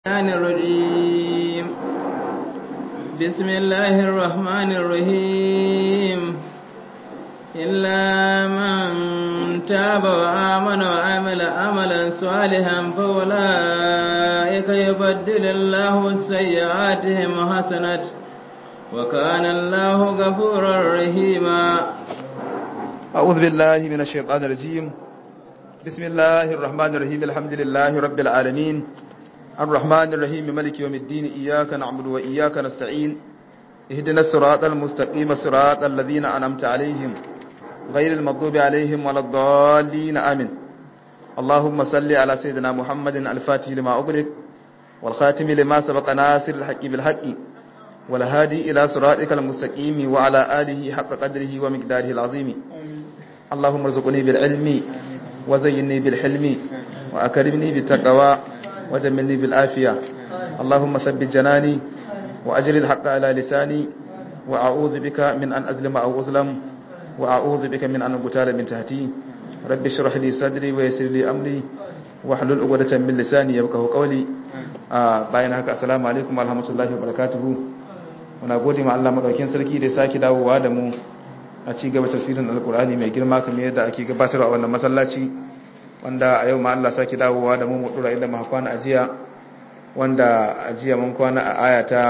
الرحمن الرجيم بسم الله الرحمن الرحيم إلا من تاب وآمن وعمل عملا صالحا فأولئك يبدل الله سيئاتهم حسنات وكان الله غفورا رحيما أعوذ بالله من الشيطان الرجيم بسم الله الرحمن الرحيم الحمد لله رب العالمين الرحمن الرحيم ملك يوم الدين إياك نعبد وإياك نستعين اهدنا الصراط المستقيم صراط الذين أنعمت عليهم غير المغضوب عليهم ولا الضالين آمين اللهم صل على سيدنا محمد الفاتح لما أغلق والخاتم لما سبق ناصر الحق بالحق والهادي إلى صراطك المستقيم وعلى آله حق قدره ومقداره العظيم اللهم ارزقني بالعلم وزيني بالحلم وأكرمني بالتقوى وجملني بالآفية اللهم ثبت جناني وأجر الحق على لساني وأعوذ بك من أن أظلم أو أظلم وأعوذ بك من أن أقتال من تحتي رب اشرح لي صدري ويسر لي أمري واحلل عقدة من لساني يفقهوا قولي bayan haka assalamu alaikum warahmatullahi wabarakatuh muna gode ma Allah madaukakin sarki da sake dawowa da mu a ci gaba tafsirin alkur'ani mai girma kamar yadda ake gabatarwa a wannan masallaci wanda a yau ma Allah sake dawowa da mu mu dura inda muka kwana ajiya wanda ajiya mun kwana a aya ta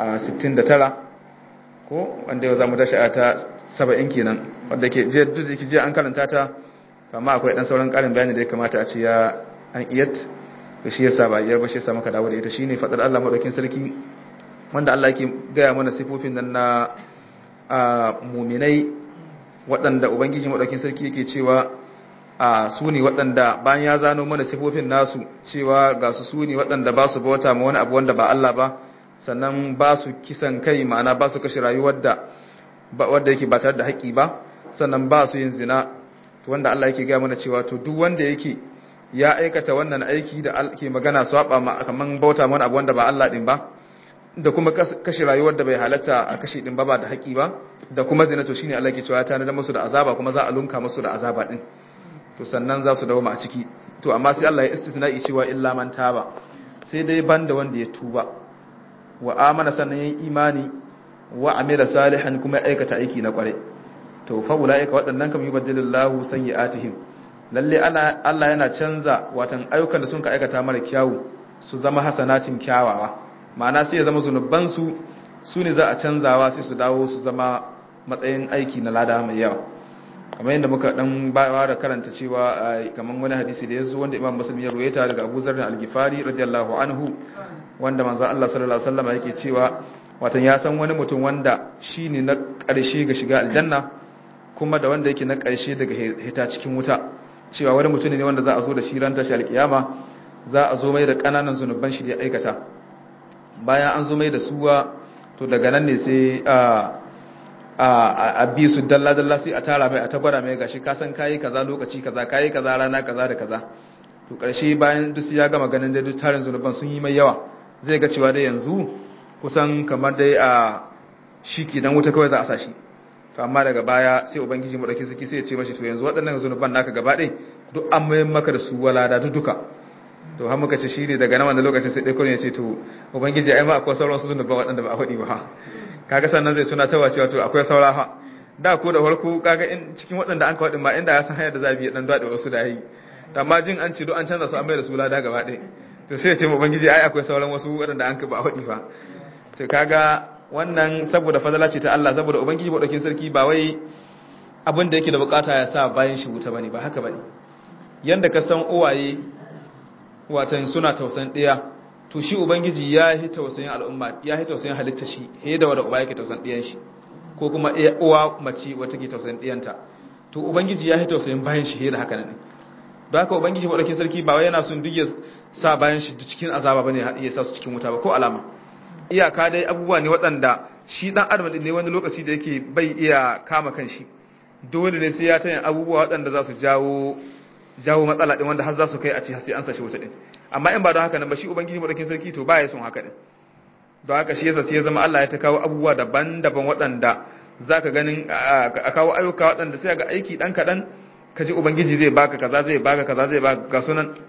69 ko wanda yau zamu tashi aya ta 70 kenan wanda ke je duk da je an karanta ta amma akwai dan sauran karin bayani da ya kamata a ce ya an iyat da shi yasa ba iya ba shi yasa muka dawo da ita shine fadar Allah madaukin sarki wanda Allah yake gaya mana sifofin nan na muminai waɗanda ubangiji madaukin sarki yake cewa a su ne waɗanda bayan ya zano mana sifofin nasu cewa ga su su ne waɗanda ba su bauta ma wani abu wanda ba Allah ba sannan ba su kisan kai ma'ana ba su kashe rayuwar da wadda yake ba tare da haƙƙi ba sannan ba su yin zina to wanda Allah yake gaya mana cewa to duk wanda yake ya aikata wannan aiki da ke magana su haɓa ma kaman bauta mana abu wanda ba Allah ɗin ba da kuma kashe rayuwar da bai halatta a kashe ɗin ba ba da haƙƙi ba da kuma zina to shine Allah ke cewa ya tanadar musu da azaba kuma za a lunka musu da azaba ɗin to sannan za su dawo a ciki to amma sai Allah ya istisna'i cewa illa man taba sai dai banda wanda ya tuba wa amana sannan yayin imani wa amila salihan kuma ya aikata aiki na kware to fa ulaika waɗannan kam yubaddilillahu sayyi'atihim lalle ana Allah yana canza watan ayyukan da sun ka aikata mara kyawu su zama hasanatin kyawawa ma'ana sai ya zama zunuban su su ne za a canzawa sai su dawo su zama matsayin aiki na lada mai yawa kamar yadda muka dan bawa da karanta cewa kamar wani hadisi da yazo wanda Imam Muslim ya ruwaita daga Abu Zar al-Ghifari radiyallahu anhu wanda manzo Allah sallallahu alaihi wasallam yake cewa watan ya san wani mutum wanda shine na ƙarshe ga shiga aljanna kuma da wanda yake na ƙarshe daga hita cikin wuta cewa wani mutum ne wanda za a zo da shi ran tashi alkiyama za a zo mai da kananan zunuban shi da ya aikata bayan an zo mai da suwa to daga nan ne sai a bi su dalla-dalla sai a tara mai a tabbara mai gashi kasan kayi kaza lokaci kaza kayi kaza rana kaza da kaza to karshe bayan duk ya gama ganin da duk tarin zunuban sun yi mai yawa zai ga cewa dai yanzu kusan kamar dai a shi ke dan wuta kawai za a sa shi to amma daga baya sai ubangiji mu dauki ziki sai ya ce mashi to yanzu waɗannan zunuban naka gaba ɗaya duk an mai maka da su walada duk duka to har muka ce shi ne daga nan wannan lokacin sai dai kawai ya ce to ubangiji ai ma akwai sauran su zunuban waɗanda ba a faɗi ba kaga sannan zai tuna tawa cewa to akwai saura fa da ko da farko kaga in cikin waɗanda an kawadin ma inda ya san hanyar da za bi dan dade wasu da yi amma jin an ce do an canza su an bai da su lada gaba ɗaya to sai ya ce ubangiji ai akwai sauran wasu waɗanda an ka ba faɗi fa to kaga wannan saboda fadala ce ta Allah saboda ubangiji madaukin sarki ba wai abin da yake da bukata ya sa bayan shi wuta bane ba haka bane yanda ka san uwaye watan suna tausan ɗaya to shi ubangiji ya yi tausayin al'umma ya yi tausayin halitta shi he da wanda uba yake tausayin ɗiyan shi ko kuma uwa mace wata ke tausayin ɗiyanta to ubangiji ya yi tausayin bayan shi he da haka nan don haka ubangiji maɗaukin sarki ba wai yana son duk ya sa bayan shi cikin azaba bane ya sa su cikin wuta ba ko alama iyaka dai abubuwa ne waɗanda shi ɗan adam ne wani lokaci da yake bai iya kama kan shi dole ne sai ya tayin abubuwa waɗanda za su jawo jawo matsala ɗin wanda har za su kai a ce sai an sashi wuta ɗin amma in ba don haka nan ba shi ubangiji madaukin sarki to ba ya son haka din don haka shi yasa sai ya zama Allah ya ta kawo abubuwa daban-daban waɗanda zaka ganin a kawo ayyuka waɗanda sai ga aiki dan kaɗan ka ji ubangiji zai baka kaza zai baka kaza zai baka ga sunan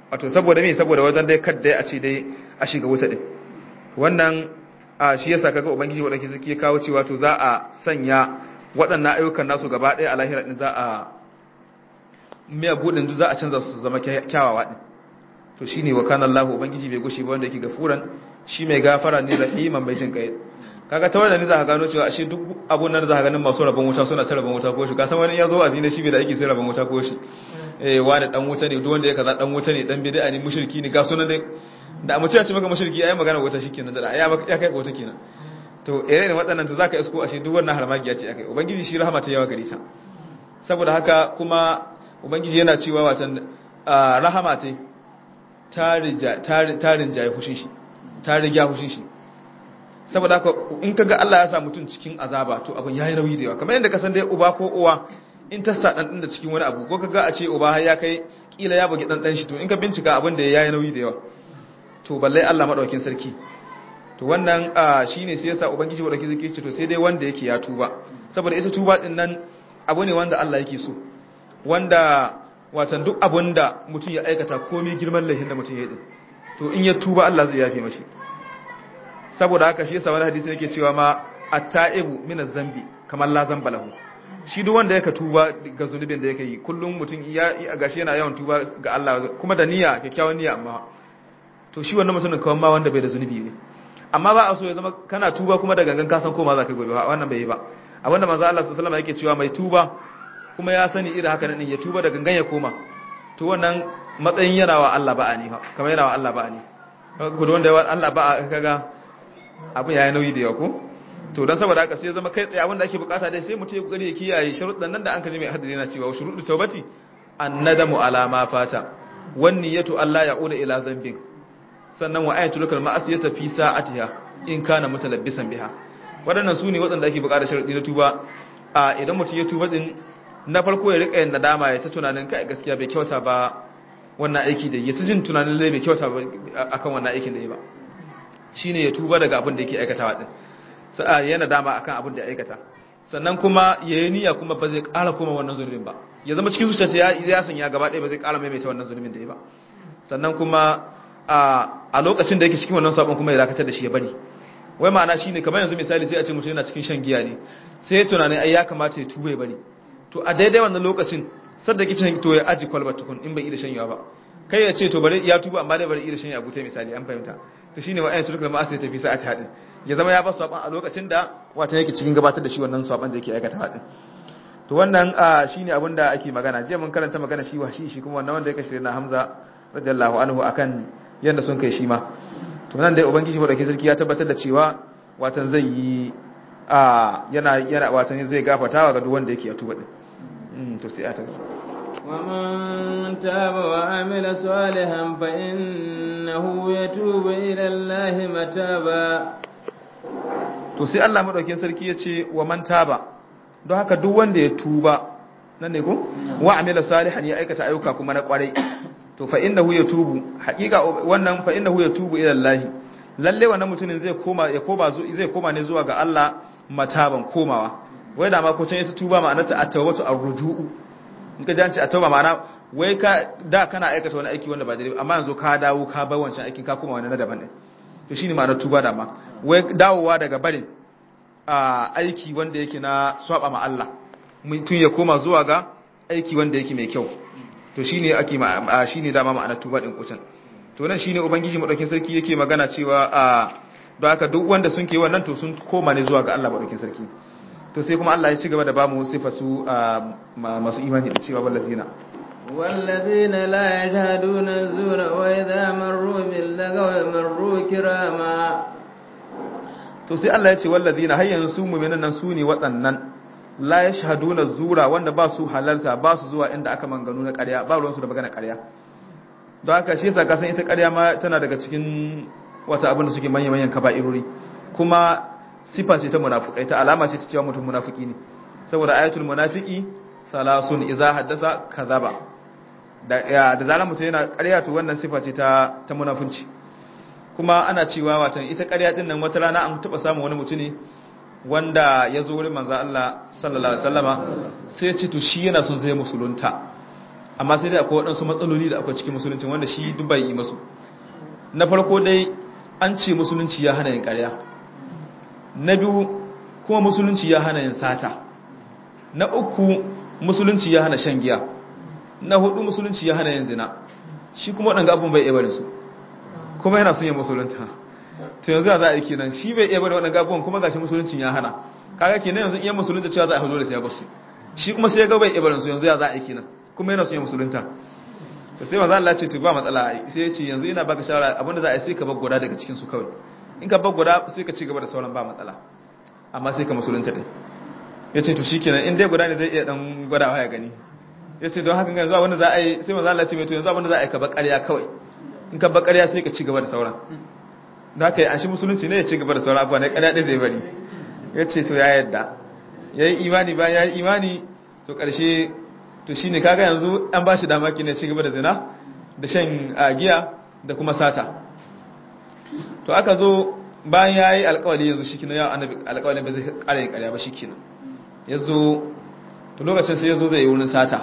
wato saboda me saboda wajen dai kadda a ce dai a shiga wuta din wannan shi yasa kaga ubangiji wadanda suke kawo cewa to za a sanya waɗannan ayyukan nasu gaba ɗaya a lahira din za a miya budin za a canza su zama kyawawa din to shine wa kana Allahu ubangiji bai gushi ba wanda yake gafuran shi mai gafara ne rahiman mai jin kai kaga ta wannan ne za ka gano cewa ashe duk abun nan za ka ganin masu rabon wuta suna ta rabon wuta ko shi ka san wani ya zo azina shi bai da aiki sai rabon wuta ko shi eh wani dan wuta ne duk wanda ya kaza dan wuta ne dan bid'a ne mushriki ne ga sunan dai da a mutum ya ce maka mushriki ayi magana wuta shikenan da ya ya kai wuta kenan to ire ne waɗannan to zaka isko ashe duk wannan harmagiya ce akai ubangiji shi rahama ta yawa gare ta saboda haka kuma ubangiji yana cewa watan rahama ta tarin jaye hushin shi ta rigya hushin shi saboda haka in kaga Allah ya sa mutum cikin azaba to abin yayi nauyi da yawa kamar yadda ka san dai uba ko uwa in ta sa dan da cikin wani abu ko kaga a ce uba har ya kai kila ya bugi dan dan shi to in ka bincika abin da yayi nauyi da yawa to balle Allah madaukin sarki to wannan shine sai yasa ubangiji madaukin sarki ce to sai dai wanda yake ya tuba saboda ita tuba din nan abu ne wanda Allah yake so wanda watan duk abin da mutum ya aikata komai girman laifin da mutum ya yi to in ya tuba Allah zai yafe mashi saboda haka shi yasa wani hadisi yake cewa ma at-ta'ibu min az-zambi kamar la zamba lahu shi duk wanda yake tuba ga zunubin da yake yi kullum mutum ya gashi yana yawan tuba ga Allah kuma da niyya kyakkyawan niyya amma to shi wannan mutumin kawai ma wanda bai da zunubi ne amma ba a so ya zama kana tuba kuma da gangan ka san koma za ka gobe ba wannan bai yi ba abinda manzo Allah sallallahu alaihi wasallam yake cewa mai tuba kuma ya sani irin haka nan ya tuba da gangan ya koma to wannan matsayin yana wa Allah ba'a ne kamar yana wa Allah ba'a ne gudu wanda yawa Allah ba'a kaga abin yayi nauyi da yawa ko to dan saboda haka sai zama kai tsaye abin da ake bukata dai sai mutum ya kokari ya kiyaye sharuɗan nan da an kaji mai hadisi yana cewa shuruɗu tawbati annadamu ala ma fata wan niyatu Allah ya'uda ila zambin sannan wa ayatul kal ma'asiyata fi sa'atiha in kana mutalabbisan biha waɗannan su ne waɗanda ake bukata sharuɗi na tuba a idan mutum ya tuba din na farko ya rika yin nadama ya ta tunanin kai gaskiya bai kyauta ba wannan aiki da ya ta jin tunanin lai bai kyauta ba akan wannan aikin da ya ba shine ya tuba daga abin da yake aikatawa din sai ya nadama akan abin da ya aikata sannan kuma ya yi niyya kuma ba zai ƙara koma wannan zunubin ba ya zama cikin zuciyarsa ya ya sanya gaba ɗaya ba zai ƙara maimaita wannan zunubin da ya ba sannan kuma a lokacin da yake cikin wannan sabon kuma ya dakatar da shi ya bari wai ma'ana shine kamar yanzu misali sai a ce mutum yana cikin shan giya ne sai tunanin ai ya kamata ya tuba ya bari to a daidai wannan lokacin sadda kicin to ya aji kwalba tukun in bai iya shanyawa ba kai ya ce to bari ya tuba amma dai bari iya shanya abu ta misali an fahimta to shine wa'ayin turk da ma'asa ya tafi sa'ati hadin ya zama ya ba su a lokacin da wata yake cikin gabatar da shi wannan saban da yake aikata hadin to wannan shine abin da ake magana jiya mun karanta magana shi wa shi shi kuma wannan wanda yake shirin na Hamza radiyallahu anhu akan yanda sun kai shi ma to nan dai ubangiji madauki sarki ya tabbatar da cewa watan zai yi yana yana watan zai gafatawa ga duk wanda yake ya tuba din to sai a ta ومن تاب وعمل صالحا فإنه يتوب إلى الله متابا to sai Allah madaukakin sarki ya ce wa man taba don haka duk wanda ya tuba nan ne ko wa amila salihan ya aikata ayyuka kuma na kwarai to fa innahu yatubu haqiqa wannan fa innahu yatubu ila Allah lalle wannan mutumin zai koma ya koma zai koma ne zuwa ga Allah mataban komawa wai da ma ko can ya tuba ma'anar ta at-tawbatu ar-ruju'u in ka janci at-tauba ma'ana wai ka da kana aikata wani aiki wanda ba daidai amma yanzu ka dawo ka bar wancan aikin ka koma wani na daban ne to shine ma'anar tuba da ma wai dawowa daga barin aiki wanda yake na swaba ma Allah mutum ya koma zuwa ga aiki wanda yake mai kyau to shine ake shine dama ma'anar tuba din kucin to nan shine ubangiji madaukin sarki yake magana cewa a don haka duk wanda sun ke wannan to sun koma ne zuwa ga Allah madaukin sarki to sai kuma Allah ya ci gaba da bamu sifa su masu imani da cewa wallazina والذين لا يشهدون الزور وإذا مروا باللغو مروا كراما to sai Allah ya ce wallazina har yanzu su mu'minan nan su ne waɗannan la yashhaduna zura wanda ba su halalta ba su zuwa inda aka manganu na ƙarya ba ruwan su da magana ƙarya don haka shi yasa ka san ita ƙarya ma tana daga cikin wata abin da suke manyan manyan kaba'irori kuma sifa ce ta munafikai ta alama ce ta cewa mutum munafiki ne saboda ayatul munafiki salasun idza haddatha kadhaba da da zaran mutum yana ƙarya to wannan sifa ce ta ta munafunci kuma ana cewa watan ita ƙarya din nan wata rana an taba samun wani mutune wanda ya zo wurin manzo Allah sallallahu alaihi wasallama sai ya ce to shi yana son zai musulunta amma sai dai akwai waɗansu matsaloli da akwai cikin musulunci wanda shi duk bai yi masu na farko dai an ce musulunci ya hana yin ƙarya na biyu kuma musulunci ya hana yin sata na uku musulunci ya hana shan giya na hudu musulunci ya hana yin zina shi kuma waɗanda abun bai iya bari su kuma yana son yin musulunta to yanzu za a yi kenan shi bai iya bari waɗanda abubuwan kuma gashi musuluncin ya hana kaga kenan yanzu iya musulunta cewa za a hado da siya basu shi kuma sai ya ga bai iya barin su yanzu ya za a yi kenan kuma yana son yin musulunta to sai manzo Allah ce to ba matsala sai ya ce yanzu ina baka shawara abinda za a yi sai ka bar guda daga cikin su kawai in ka bar guda sai ka ci gaba da sauran ba matsala amma sai ka musulunta din ya ce to shikenan in dai guda ne zai iya dan gwadawa ya gani ya ce don haka ga zuwa wanda za a yi sai manzo Allah ce mai to yanzu abinda za a yi ka bar ƙarya kawai in ka bar ƙarya sai ka ci gaba da sauran da haka yi an shi musulunci ne ya ci gaba da sauran abuwa na ƙarya ɗin zai bari ya ce to ya yadda ya yi imani ba ya yi imani to ƙarshe to shi ne kaga yanzu an ba shi damaki ne ci gaba da zina da shan giya da kuma sata to aka zo bayan ya yi alkawali yanzu shi kina yawon annabi alkawalin ba zai ƙara yin ƙarya ba shi kina ya zo to lokacin sai ya zo zai yi wurin sata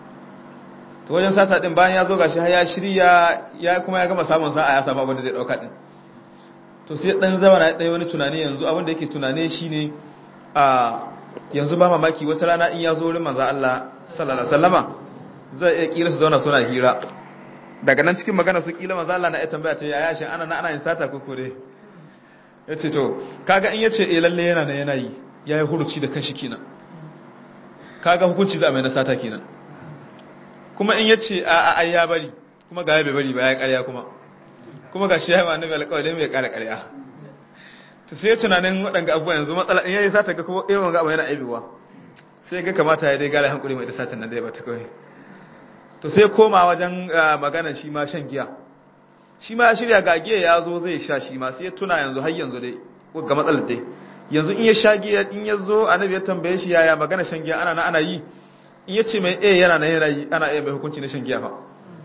to wajen sata ɗin bayan ya zo gashi har ya shirya ya kuma ya gama samun sa'a ya samu abin da zai ɗauka ɗin to sai ɗan zama na ɗaya wani tunani yanzu abin da yake tunane shi ne a yanzu ba mamaki wata rana in ya zo wurin manzo Allah sallallahu alaihi wasallama zai iya kila su zauna suna hira daga nan cikin magana su kila manzo Allah na iya tambaya ta yaya shin ana na ana yin sata ko kore yace to kaga in yace eh lalle yana nan yana yi yayi huruci da kanshi kenan kaga hukunci da mai na sata kenan kuma in yace a a ai ya bari kuma ga bai bari ba ya ƙarya kuma kuma ga shi ya yi annabi alƙawari mai ƙara ƙarya to sai tunanin waɗanga abubuwa yanzu matsala in yayi sata ga kuma yawan ga abu yana aibiwa sai ga kamata ya dai gara hankuri mai da satin nan dai ba ta kawai to sai koma wajen magana shi ma shan giya shi ma ya shirya ga giya ya zo zai sha shi ma sai ya tuna yanzu har yanzu dai ga matsalar dai yanzu in ya sha giya in ya zo annabi ya tambaye shi yaya magana shan giya ana na ana yi in ya ce mai eh yana nan yana yi ana iya mai hukunci na shan giya fa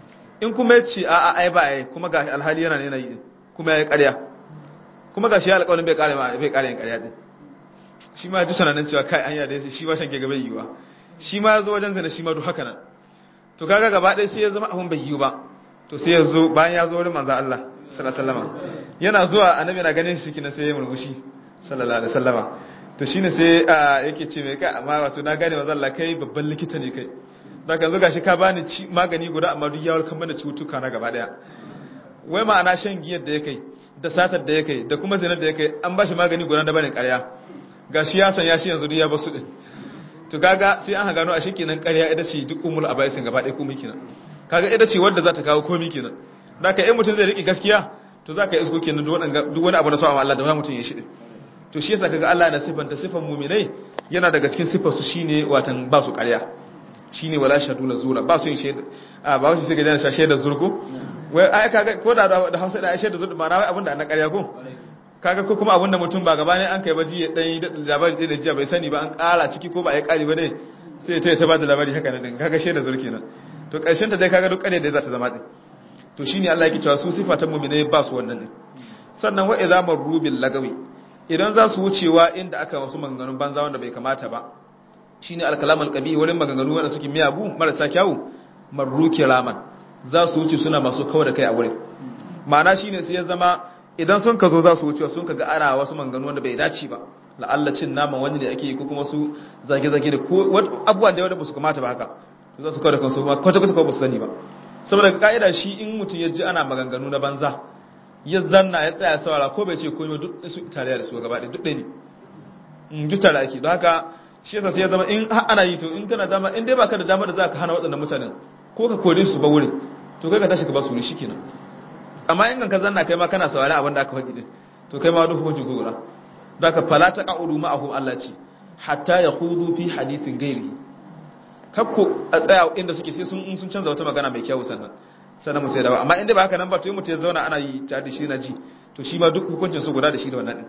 in kuma ya ce a'a ai ba ai kuma ga alhali yana nan yana yi kuma ya yi ƙarya kuma ga shi ya alƙawarin bai ƙare bai ƙare yin ƙarya din shi ma ji tunanin cewa kai anya da shi ma shan giya bai yiwa shi ma ya zo wajen zina shi ma duk haka nan to kaga gaba ɗaya sai ya zama abun bai yiwu ba to sai ya zo bayan ya zo wurin manzo Allah sallallahu alaihi wasallam yana zuwa annabi na ganin shi kina sai ya murmushi sallallahu alaihi wasallam to shine sai yake ce mai kai amma wato na gane manzo Allah kai babban likita ne kai da kan zo gashi ka bani magani guda amma duk ya warkar mana cutuka na gaba daya wai ma'ana shan giyar da ya kai da satar da ya kai da kuma zinar da ya kai an ba shi magani guda da barin ƙarya gashi ya san ya shi yanzu duk ya basu din to kaga sai an gano a shi kenan ƙarya ita ce duk umul abaisin gaba ɗaya komai kenan kaga ita ce wadda za ta kawo komai kenan da ka yi mutum zai riƙe gaskiya to za ka yi isko kenan duk wani abu na sa'a Allah da wani mutum ya shi to shi yasa kaga Allah na sifanta sifan muminai yana daga cikin sifar su shine watan ba su ƙarya shine wala shaduna zura ba su yin shaida a ba wasu sai ga jana shaida zurko wai ai kaga ko da da Hausa da shaida zurko ma na wai abinda na ƙarya ko kaga ko kuma abinda mutum ba gaba ne an kai baji ya dan yi labari da jiya bai sani ba an ƙara ciki ko ba a yi ƙari ba ne sai ta ta ba da labari haka nan kaga shaida zurki nan to ƙarshen ta dai kaga duk ƙarya da za ta zama din to shine Allah yake cewa su sifatan mu'minai ba su wannan din sannan wa idza marru bil lagawi idan za su wucewa inda aka wasu maganganun banza wanda bai kamata ba shine al-kalam al-qabi wurin maganganu wanda suke miyagu marasa kyawu marru kiraman za su wuce suna masu kawo da kai a wurin ma'ana shine sai ya zama idan sun ka zo za su wucewa sun ka ga ana wasu maganganu wanda bai dace ba la'alla cin naman wani da ake yi ko kuma su zage-zage da ko abubuwan da wanda ba su kamata ba haka to za su kawo da kansu ma kwata-kwata ba su sani ba saboda ka'ida shi in mutum ya ji ana maganganu na banza ya zanna ya tsaya saurara ko bai ce komai duk su tare da su gaba ɗaya duk ɗaya ne duk tare ake don haka shi yasa sai ya zama in ana yi to in kana dama in dai baka da dama da za ka hana waɗannan mutanen ko ka kore su ba wurin to kai ka tashi ka ba su wuri shikenan amma in ka zanna kai ma kana saurara abin da aka faɗi din to kai ma duk hukuncin ko gura don haka fala ta qa'udu ma'ahu Allah ce hatta yakhudu fi hadithin ghairihi kakko a tsaya inda suke sai sun sun canza wata magana mai kyau sannan sannan mutum ya dawo amma inda ba haka nan ba to yi mutum ya zauna ana yi tare da shi na ji to shi ma duk hukuncin su guda da shi da wannan din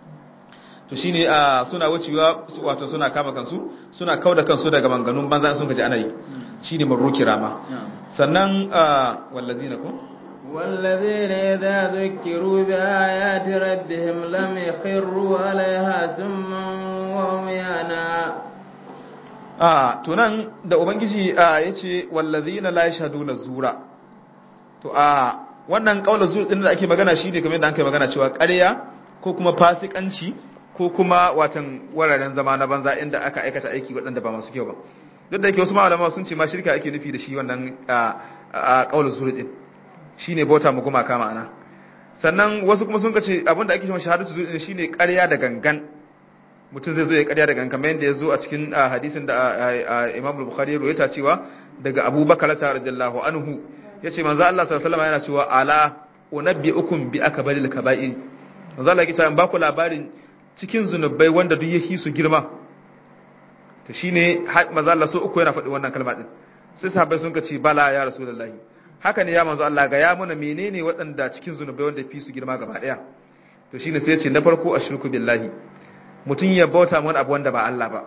to shi ne suna wucewa wato suna kama kansu suna kau da kansu daga manganun banza sun kaji ana yi shi ne marruki rama sannan wallazi na ko والذين إذا ذكروا بآيات ربهم لم يخروا عليها سما وعميانا a to nan da ubangiji ya ce wallazina la yashhaduna zura to a wannan kaula zur din da ake magana shi ne kamar yadda an kai magana cewa ƙarya ko kuma fasikanci ko kuma watan wararen zama na banza inda aka aikata aiki waɗanda ba masu kyau ba duk da yake wasu malama sun ce ma shirka ake nufi da shi wannan a kaula zur din shine bauta mu gumaka ma'ana sannan wasu kuma sun ce abinda ake cewa shahadatu zur din shine ƙarya da gangan mutum zai zo ya ƙarya da gangan kamar yadda ya zo a cikin hadisin da Imam Bukhari ya rawaita cewa daga Abu Bakar radiyallahu anhu yace manzo Allah sallallahu alaihi wasallam yana cewa ala unabbiukum bi akbaril kaba'ir manzo Allah yake cewa ba ku labarin cikin zunubai wanda duk yake su girma to shine manzo Allah so uku yana faɗi wannan kalma din sai sahabbai sun ce bala ya rasulullahi haka ne ya manzo Allah ga ya muna menene waɗanda cikin zunubai wanda fi su girma gaba daya to shine sai ya ce na farko ashirku billahi mutum ya bauta wani abu wanda ba Allah ba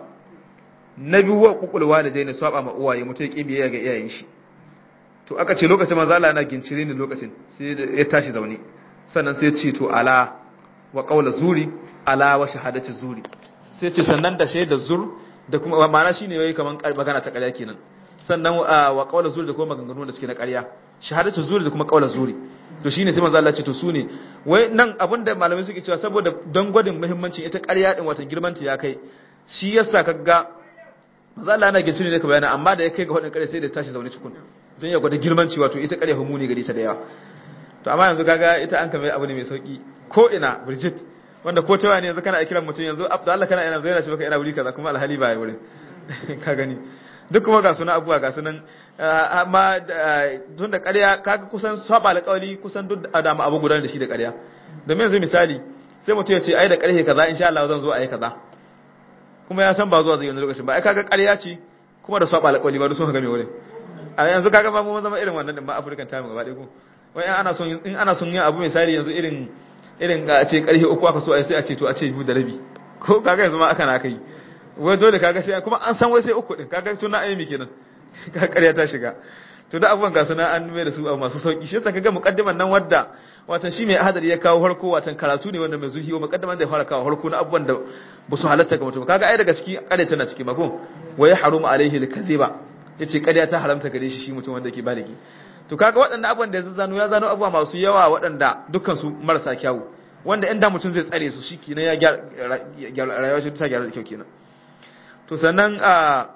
na biyu wa kukulwa da daina swaba ma uwaye mutum ya kibiye ga iyayen shi to aka ce lokacin manzo Allah yana gincire ne lokacin sai ya tashi zaune sannan sai ya ce to ala wa qaula zuri ala wa shahadati zuri sai ce sannan da shaida zur da kuma ma'ana shine yayi kaman magana ta ƙarya kenan sannan wa qaula zuri da kuma maganganu da suke na ƙarya shahadatu zuri da kuma qaula zuri to shine sai manzo Allah ya ce to su ne wai nan abinda malamai suke cewa saboda don gwadin muhimmancin ita ƙarya din watan girman ta ya kai shi yasa kaga manzo Allah yana gincire ne ka bayana amma da ya kai ga wadin ƙarya sai da tashi zaune cikin don ya gwada girman cewa to ita ƙarya humuni gari ta da yawa to amma yanzu kaga ita an kamar abu ne mai sauki ko ina Bridget wanda ko ta wani yanzu kana kiran mutum yanzu Abdullahi kana ina zaina shi baka ina wuri kaza kuma alhali ba ya wurin ka gani duk kuma ga suna abubuwa ga sunan amma tun da ƙarya kaga kusan saba alƙawari kusan duk da dama abu gudanar da shi da ƙarya domin yanzu misali sai mutum ya ce ai da ƙarfe kaza insha Allah zan zo a yi kaza kuma ya san ba zuwa zai yanzu lokacin ba ai kaga ƙarya ce kuma da saba alƙawari ba duk sun ga me wurin a yanzu kaga ba mu zama irin wannan din ba African time gaba ɗaya ko wai ana son in ana son yin abu misali yanzu irin irin ga a ce ƙarfe uku aka so a sai a ce to a ce biyu da rabi ko kaga yanzu ma aka na kai wai dole kaga sai kuma an san wai sai uku din kaga tun na ayyami kenan ka ƙarya ta shiga to da abubuwan gasu na an mai da su abu masu sauki shi yasa kaga muqaddiman nan wadda watan shi mai hadari ya kawo harko watan karatu ne wanda mai zuhi wa muqaddiman da ya fara kawo harko na abubuwan da ba su halatta ga mutum kaga ai daga ciki ƙarya tana ciki mako wa ya harumu alaihi al-kadhiba yace ƙarya ta haramta gare shi shi mutum wanda yake baligi to kaga waɗannan abubuwan da ya zano ya zano abubuwa masu yawa waɗanda dukkan su marasa kyawu wanda inda mutum zai tsare su shi kenan ya gyara rayuwar shi ta gyara da kyau kenan to sannan a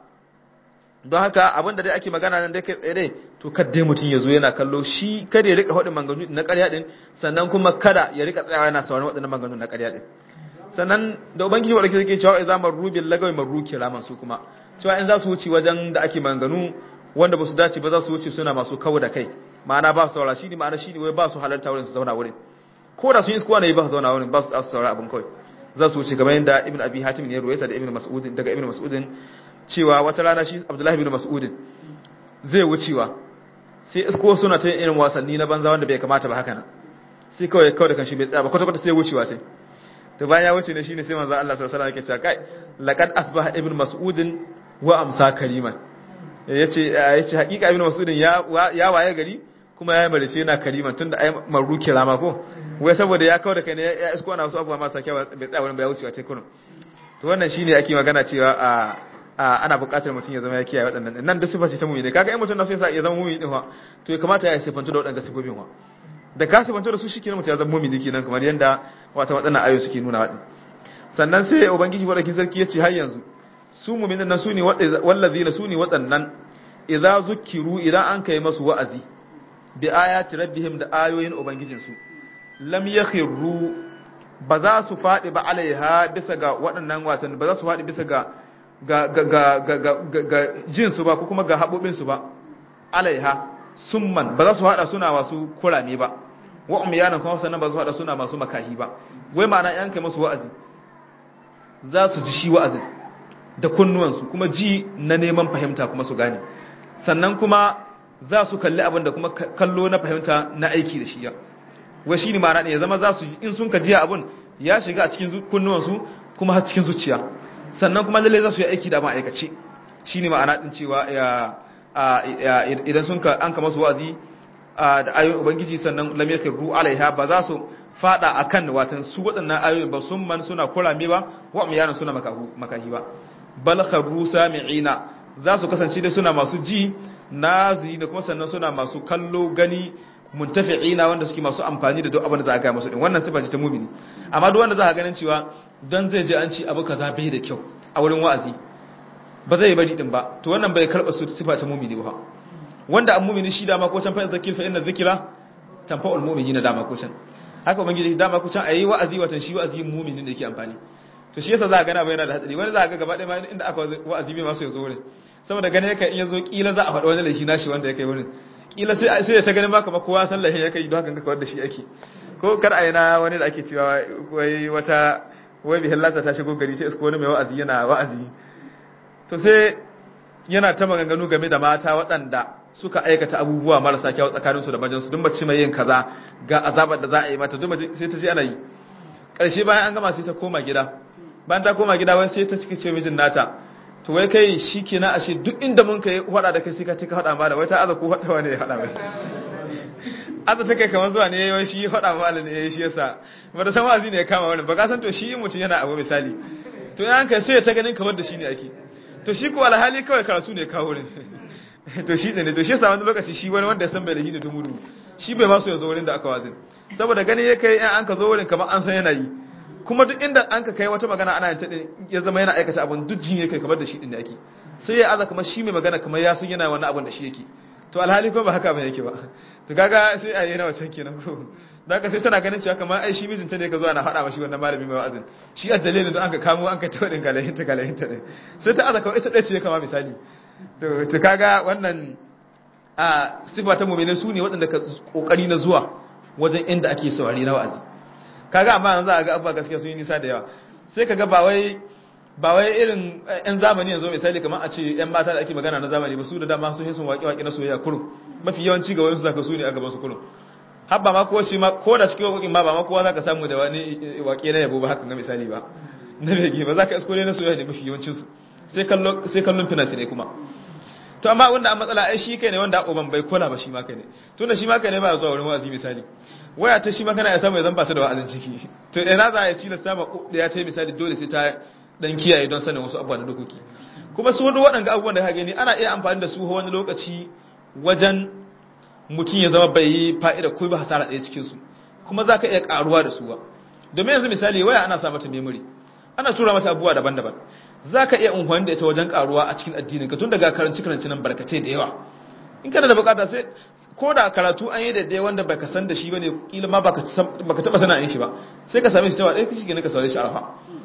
don haka abinda dai ake magana nan dai kai tsaye to kada mutum ya zo yana kallo shi kada ya rika faɗin maganganu na ƙarya din sannan kuma kada ya rika tsayawa yana sauraron waɗannan maganganu na ƙarya din sannan da ubangiji wa rake cewa idza marru bil lagawi marru kiraman su kuma cewa in za su wuce wajen da ake maganganu wanda ba su dace ba za su wuce suna masu kawo da kai ma'ana ba su saurara shi ne ma'ana shi ne wai ba su halarta wurin su zauna wurin ko da sun yi iskuwa ne ba su zauna wurin ba su saurara abin kawai za su wuce kamar yadda ibn abi hatim ne ruwaita da ibn mas'ud daga ibn mas'ud cewa wata rana shi abdullahi ibn mas'ud zai wucewa sai isko suna ta irin wasanni na banza wanda bai kamata ba haka nan sai kawai kawai da kanshi bai tsaya ba kwata kwata sai wucewa sai to bayan ya wuce ne shine sai manzo Allah sallallahu alaihi wasallam yake cewa kai laqad asbaha ibn mas'ud wa amsa kariman yace yace hakika ibn mas'ud ya ya waye gari kuma ya marice yana kariman tunda ai maru kirama ko wai saboda ya kawo da kai ne ya isko na wasu abubuwa masu kyau bai tsaya wurin bai wucewa sai kurun to wannan shine ake magana cewa a ana buƙatar mutum ya zama ya kiyaye waɗannan nan da sifa ce ta mumini kaga in mutum na so ya zama mumini din fa to ya kamata ya sifantu da waɗannan sifofin wa da ka sifantu da su shi kenan mutum ya zama mumini kenan kamar yanda wata waɗannan ayoyi suke nuna waɗin sannan sai ubangiji wadakin sarki ya ce har yanzu su muminan nan su ne wallazina su ne waɗannan idza zukiru idan an kai masu wa'azi bi ayati rabbihim da ayoyin ubangijinsu lam yakhiru ba za su faɗi ba alaiha bisa ga waɗannan wasan ba za su faɗi bisa ga ga ga ga ga ga ga jin su ba ko kuma ga haɓoɓin su ba alaiha summan ba za su haɗa suna masu kurame ba wa umyana kuma sannan ba za su haɗa suna masu makahi ba wai ma'ana yan kai masu wa'azi za su ji shi wa'azin da kunnuwansu kuma ji na neman fahimta kuma su gane sannan kuma za su kalli abin da kuma kallo na fahimta na aiki da shi ya wai shi ne ma'ana ne ya zama za su in sun ka jiya abin ya shiga a cikin kunnuwansu kuma har cikin zuciya sannan kuma lalle za su yi aiki da ma'aikace shi ne ma'ana ɗin cewa idan sun ka an kama su wa'azi da ayoyin ubangiji sannan lam yakru alaiha ba za su fada akan watan su waɗannan ayoyin ba sun man suna kurame ba wa umyana suna makahi ba bal kharru sami'ina za su kasance dai suna masu ji nazi da kuma sannan suna masu kallo gani muntafi'ina wanda suke masu amfani da duk abin da za a ga musu din wannan sifa ce ta mumini amma duk wanda za a ganin cewa dan zai je an ci abu kaza bai da kyau a wurin wa'azi ba zai bari din ba to wannan bai karba su sifa ta mumini ba wanda an mumini shi dama ko can fa zakir fa inna zikra tanfa'ul mu'minina dama ko can haka ubangiji dama ku can ayi wa'azi watan shi wa'azi mu'minin da yake amfani to shi yasa za ka gana bai yana da hatsari wani za ka gaba ɗaya ma inda aka wa'azi bai masu yazo wurin saboda gane yake in yazo kila za a faɗa wani laifi nashi wanda ya kai wurin kila sai sai ya ta ganin maka kowa san laifin ya kai don haka kawar da shi ake ko kar a yana wani da ake cewa wai wata wai bihin lata ta shigo gari sai isko wani mai wa'azi yana wa'azi to sai yana ta maganganu game da mata waɗanda suka aikata abubuwa marasa kyau tsakaninsu da majinsu duk mace mai yin kaza ga azabar da za a yi mata duk sai ta je ana yi ƙarshe bayan an gama sai ta koma gida bayan ta koma gida wai sai ta cike ce mijin nata to wai kai shi ke na ashe duk inda mun kai hada da kai sai ka cika hada ma da wai ta aza ko hada wani ya hada mai aza ta kai kamar zuwa ne yayi shi hada ma ne yayi shi yasa ba da san wazi ne ya kama wani ba ka san to shi mutum yana abu misali to yan kai sai ta ganin kamar da shi ne ake to shi ko alhali kawai karatu ne kawo wurin to shi ne to shi yasa wani lokaci shi wani wanda ya san bai da hidi dumudu shi bai ma so ya zo wurin da aka wazin saboda gani ya kai an ka zo wurin kamar an san yana yi kuma duk inda an ka kai wata magana ana ta ya zama yana aikata abun duk jin yake kamar da shi din da yake sai ya aza kamar shi mai magana kamar ya san yana wani abun da shi yake to alhali ko ba haka ba yake ba to kaga sai a yi na wancan kenan ko da haka sai tana ganin cewa kamar ai shi mijinta ne ka zo ana faɗa mashi wannan malami mai wa'azin shi a dalilin da an ka kamo an ka ta wadin galahinta galahinta ne sai ta aza kawai ita ɗaya ce kama misali to kaga wannan a sifa ta mu'minin su ne waɗanda ka kokari na zuwa wajen inda ake saurari na wa'azi kaga amma yanzu a ga abba gaskiya sun yi nisa da yawa sai kaga ba wai ba wai irin yan zamani yanzu misali kamar a ce yan mata da ake magana na zamani ba su da dama sun sun waƙe waƙe na soyayya kurum mafi yawanci ga wayansu zaka su ne a gaban su kurum har ba ma ko shi ma ko da cikin waƙoƙin ma ba ma kowa zaka samu da wani waƙe na yabo ba haka ga misali ba na bege ba zaka isko ne na soyayya ne mafi yawancin su sai kallon sai kallon fina-finai kuma to amma wanda an matsala ai shi kai ne wanda uban bai kula ba shi ma kai ne tunda shi ma kai ne ba zuwa wurin wa'azi misali waya ta shi ma kana ya samu ya zan ba ta da wa'azin ciki to ina za ya ci sama da ya ta misali dole sai ta dan kiyaye don sanin wasu abubuwa da dokoki kuma su wani waɗanda abubuwan da ka gani ana iya amfani da su wani lokaci wajen mutum ya zama bai yi fa'ida ko ba hasara ɗaya cikin su kuma za ka iya ƙaruwa da su ba domin yanzu misali waya ana sa mata memory ana tura mata abubuwa daban-daban za ka iya unhuwan da ita wajen karuwa a cikin addininka tun daga karanci karanci nan barkatai da yawa in kana da bukata sai ko da karatu an yi daidai wanda baka san da shi ba ne kila ma baka taba sana yin shi ba sai ka same shi tawa ɗaya kashi gani ka saurare shi arafa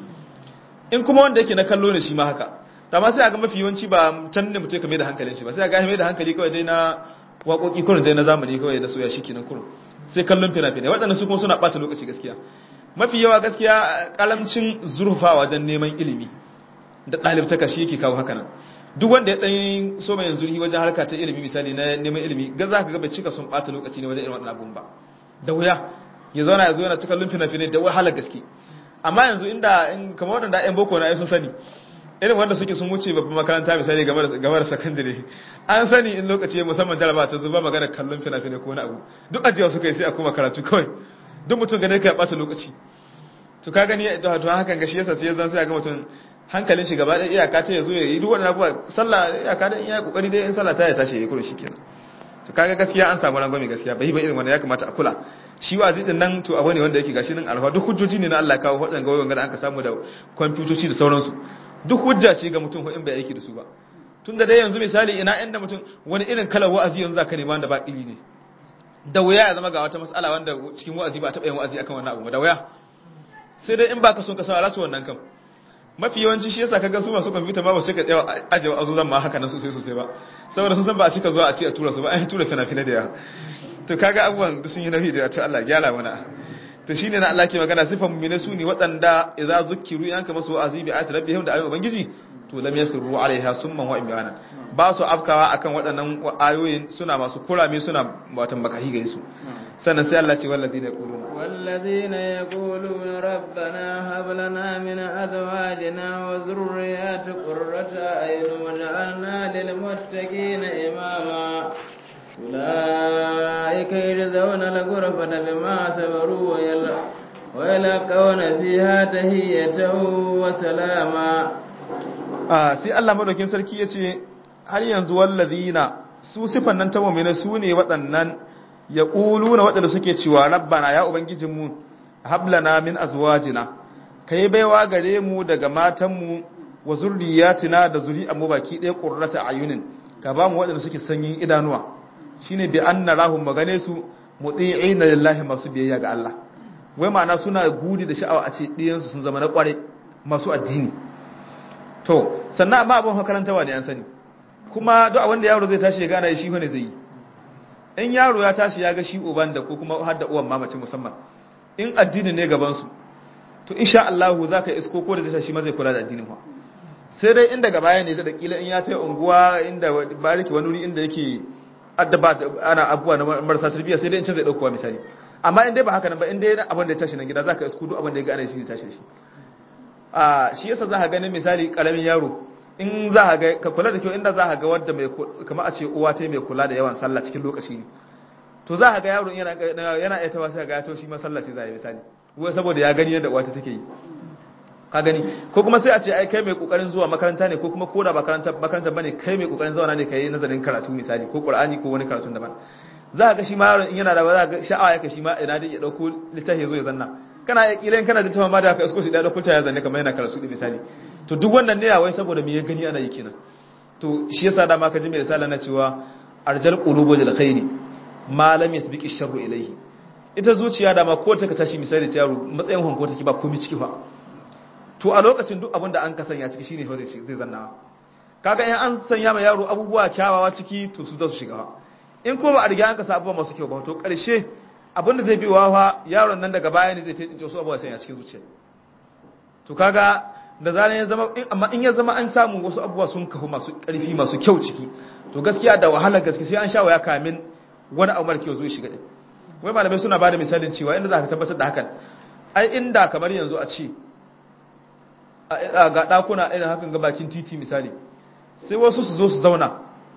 in kuma wanda yake na kallo ne shi ma haka amma sai a ga mafi yawanci ba can ne mutum ka mai da hankalin shi ba sai a ga mai da hankali kawai dai na waƙoƙi kurin dai na zamani kawai da soya shi kenan kurin sai kallon fina-finai waɗannan su kuma suna ɓata lokaci gaskiya mafi yawa gaskiya kalamcin zurfa wajen neman ilimi da ɗalibtaka shi yake kawo haka nan duk wanda ya ɗan so mai yanzu wajen harka ta ilimi misali na neman ilimi ga za ka ga bai cika sun ɓata lokaci ne wajen irin waɗannan abun ba da wuya ya zauna ya zo yana cika lumfina fina da wahalar gaske amma yanzu inda kamar waɗanda ƴan boko na sun sani irin wanda suke sun wuce babban makaranta misali game da sakandare an sani in lokaci musamman jaraba ta zuba magana kallon fina-finai ko wani abu duk ajiya suka yi sai a kuma karatu kawai duk mutum gane ka ya ɓata lokaci to ka gani to hakan ga shi yasa sai zan sai ga mutum hankalin shi gaba ɗaya iyaka ta yazo ya yi duk wannan abubuwa sallah iyaka da iya kokari dai in sallah ta ya tashi ya kuro shikenan to kaga gaskiya an samu rangwame gaskiya bai ba irin wannan ya kamata a kula shi wa zidin nan to abu ne wanda yake gashi nan alfa duk hujjoji ne na Allah kawo wadan ga wayan da aka samu da kwamfutoci da sauransu duk hujja ce ga mutum in bai aiki da su ba tun da dai yanzu misali ina inda mutum wani irin kalar wa'azi yanzu zaka nema wanda ba iri ne da wuya ya zama ga wata mas'ala wanda cikin wa'azi ba taɓa yin wa'azi akan wannan abu da wuya sai dai in baka son ka san alatu wannan kam mafi yawanci shi yasa kaga su masu kwamfuta ma ba su ka tsaya aje azuzan ma haka nan sosai sosai ba saboda sun san ba a cika zuwa a ce a tura su ba an tura fina-fina da yawa to kaga abubuwan duk sun yi nauyi da to Allah gyara mana to shine na Allah ke magana sifan mu'mina su ne waɗanda idza zukkiru yanka masu wa'azi bi ayati rabbihim da ayoyin ubangiji to lam yasru alaiha summan wa imyana ba su afkawa akan waɗannan ayoyin suna masu kurame suna watan bakahi ga su sannan sai Allah ce wallazina yaquluna والذين يقولون ربنا هب لنا من أزواجنا وذريات قرة أعين واجعلنا للمتقين إماما أولئك يجزون الغرفة بما صبروا ويلقون فيها تهية وسلاما sai Allah madaukin sarki ya ce har yanzu wallazina su sifan nan ta mu'mina su ne waɗannan ya na waɗanda suke cewa rabbana ya ubangijinmu hablana min azwajina kai baiwa gare mu daga matanmu wa zurriyatina da zuri'anmu baki ɗaya qurrata ayunin ka ba mu waɗanda suke sanyin idanuwa shine bi anna lahum magane su muti'ina lillahi masu biyayya ga Allah wai ma'ana suna gudi da sha'awa a ce ɗiyansu sun zama na ƙware masu addini to sannan amma abin makarantawa ne an sani kuma duk abin da yaro zai tashi ya gana shi ne zai yi in yaro ya tashi ya ga shi uban da ko kuma har da uwan mamaci musamman in addini ne gaban su to insha Allah za ka isko ko da zai shi ma zai kula da addinin fa sai dai inda gaba ya ne da kila in ya tayi unguwa inda bariki wani wuri inda yake addaba ana abuwa na marasa tarbiyya sai dai in can zai dauko misali amma in dai ba haka nan ba in dai abin da ya tashi nan gida za ka isko duk abin da ya ga ana shi ne tashi shi a shi yasa za ka ganin misali karamin yaro in za ka ga ka kula da kyau inda za ka ga wadda mai kamar a ce uwa ta mai kula da yawan sallah cikin lokaci ne to za ka ga yaro yana yana iya tawa sai ga ya to shi masallaci za ya misali wai saboda ya gani yadda uwa ta take yi ka gani ko kuma sai a ce ai kai mai kokarin zuwa makaranta ne ko kuma koda ba makaranta makaranta bane kai mai kokarin zauna ne kai nazarin karatu misali ko qur'ani ko wani karatu daban za ka ga shi ma yaron in yana da za ga sha'awa yake shi ma ina dai ya dauko littafi ya zo ya zanna kana ya kila kana da tawa ma da ka isko shi da dauko ta ya zanne kamar yana karatu da misali to duk wannan ne wai saboda me ya gani ana yi kenan to shi yasa da ma ka ji mai risala na cewa arjal qulubu lil khairi ma lam yasbiqi sharru ilayhi ita zuciya da ma ko ta ka tashi misali ta yaro matsayin hanko take ba komai ciki fa to a lokacin duk abin da an ka sanya ciki shine fa zai zai zanna kaga in an sanya ma yaro abubuwa kyawawa ciki to su za su shiga in ko ba a riga an ka sa abubuwa masu kyau ba to karshe abin da zai bi wawa yaron nan daga baya ne zai tsince su abubuwa sanya cikin zuciya to kaga da zanen ya zama amma in ya zama an samu wasu abubuwa sun kafu masu ƙarfi masu kyau ciki to gaskiya da wahalar gaske sai an sha waya kamin wani abu mara kyau zo shiga din wai malamai suna bada misalin cewa inda za ka tabbatar da hakan ai inda kamar yanzu a ce ga ɗakuna irin hakan ga bakin titi misali sai wasu su zo su zauna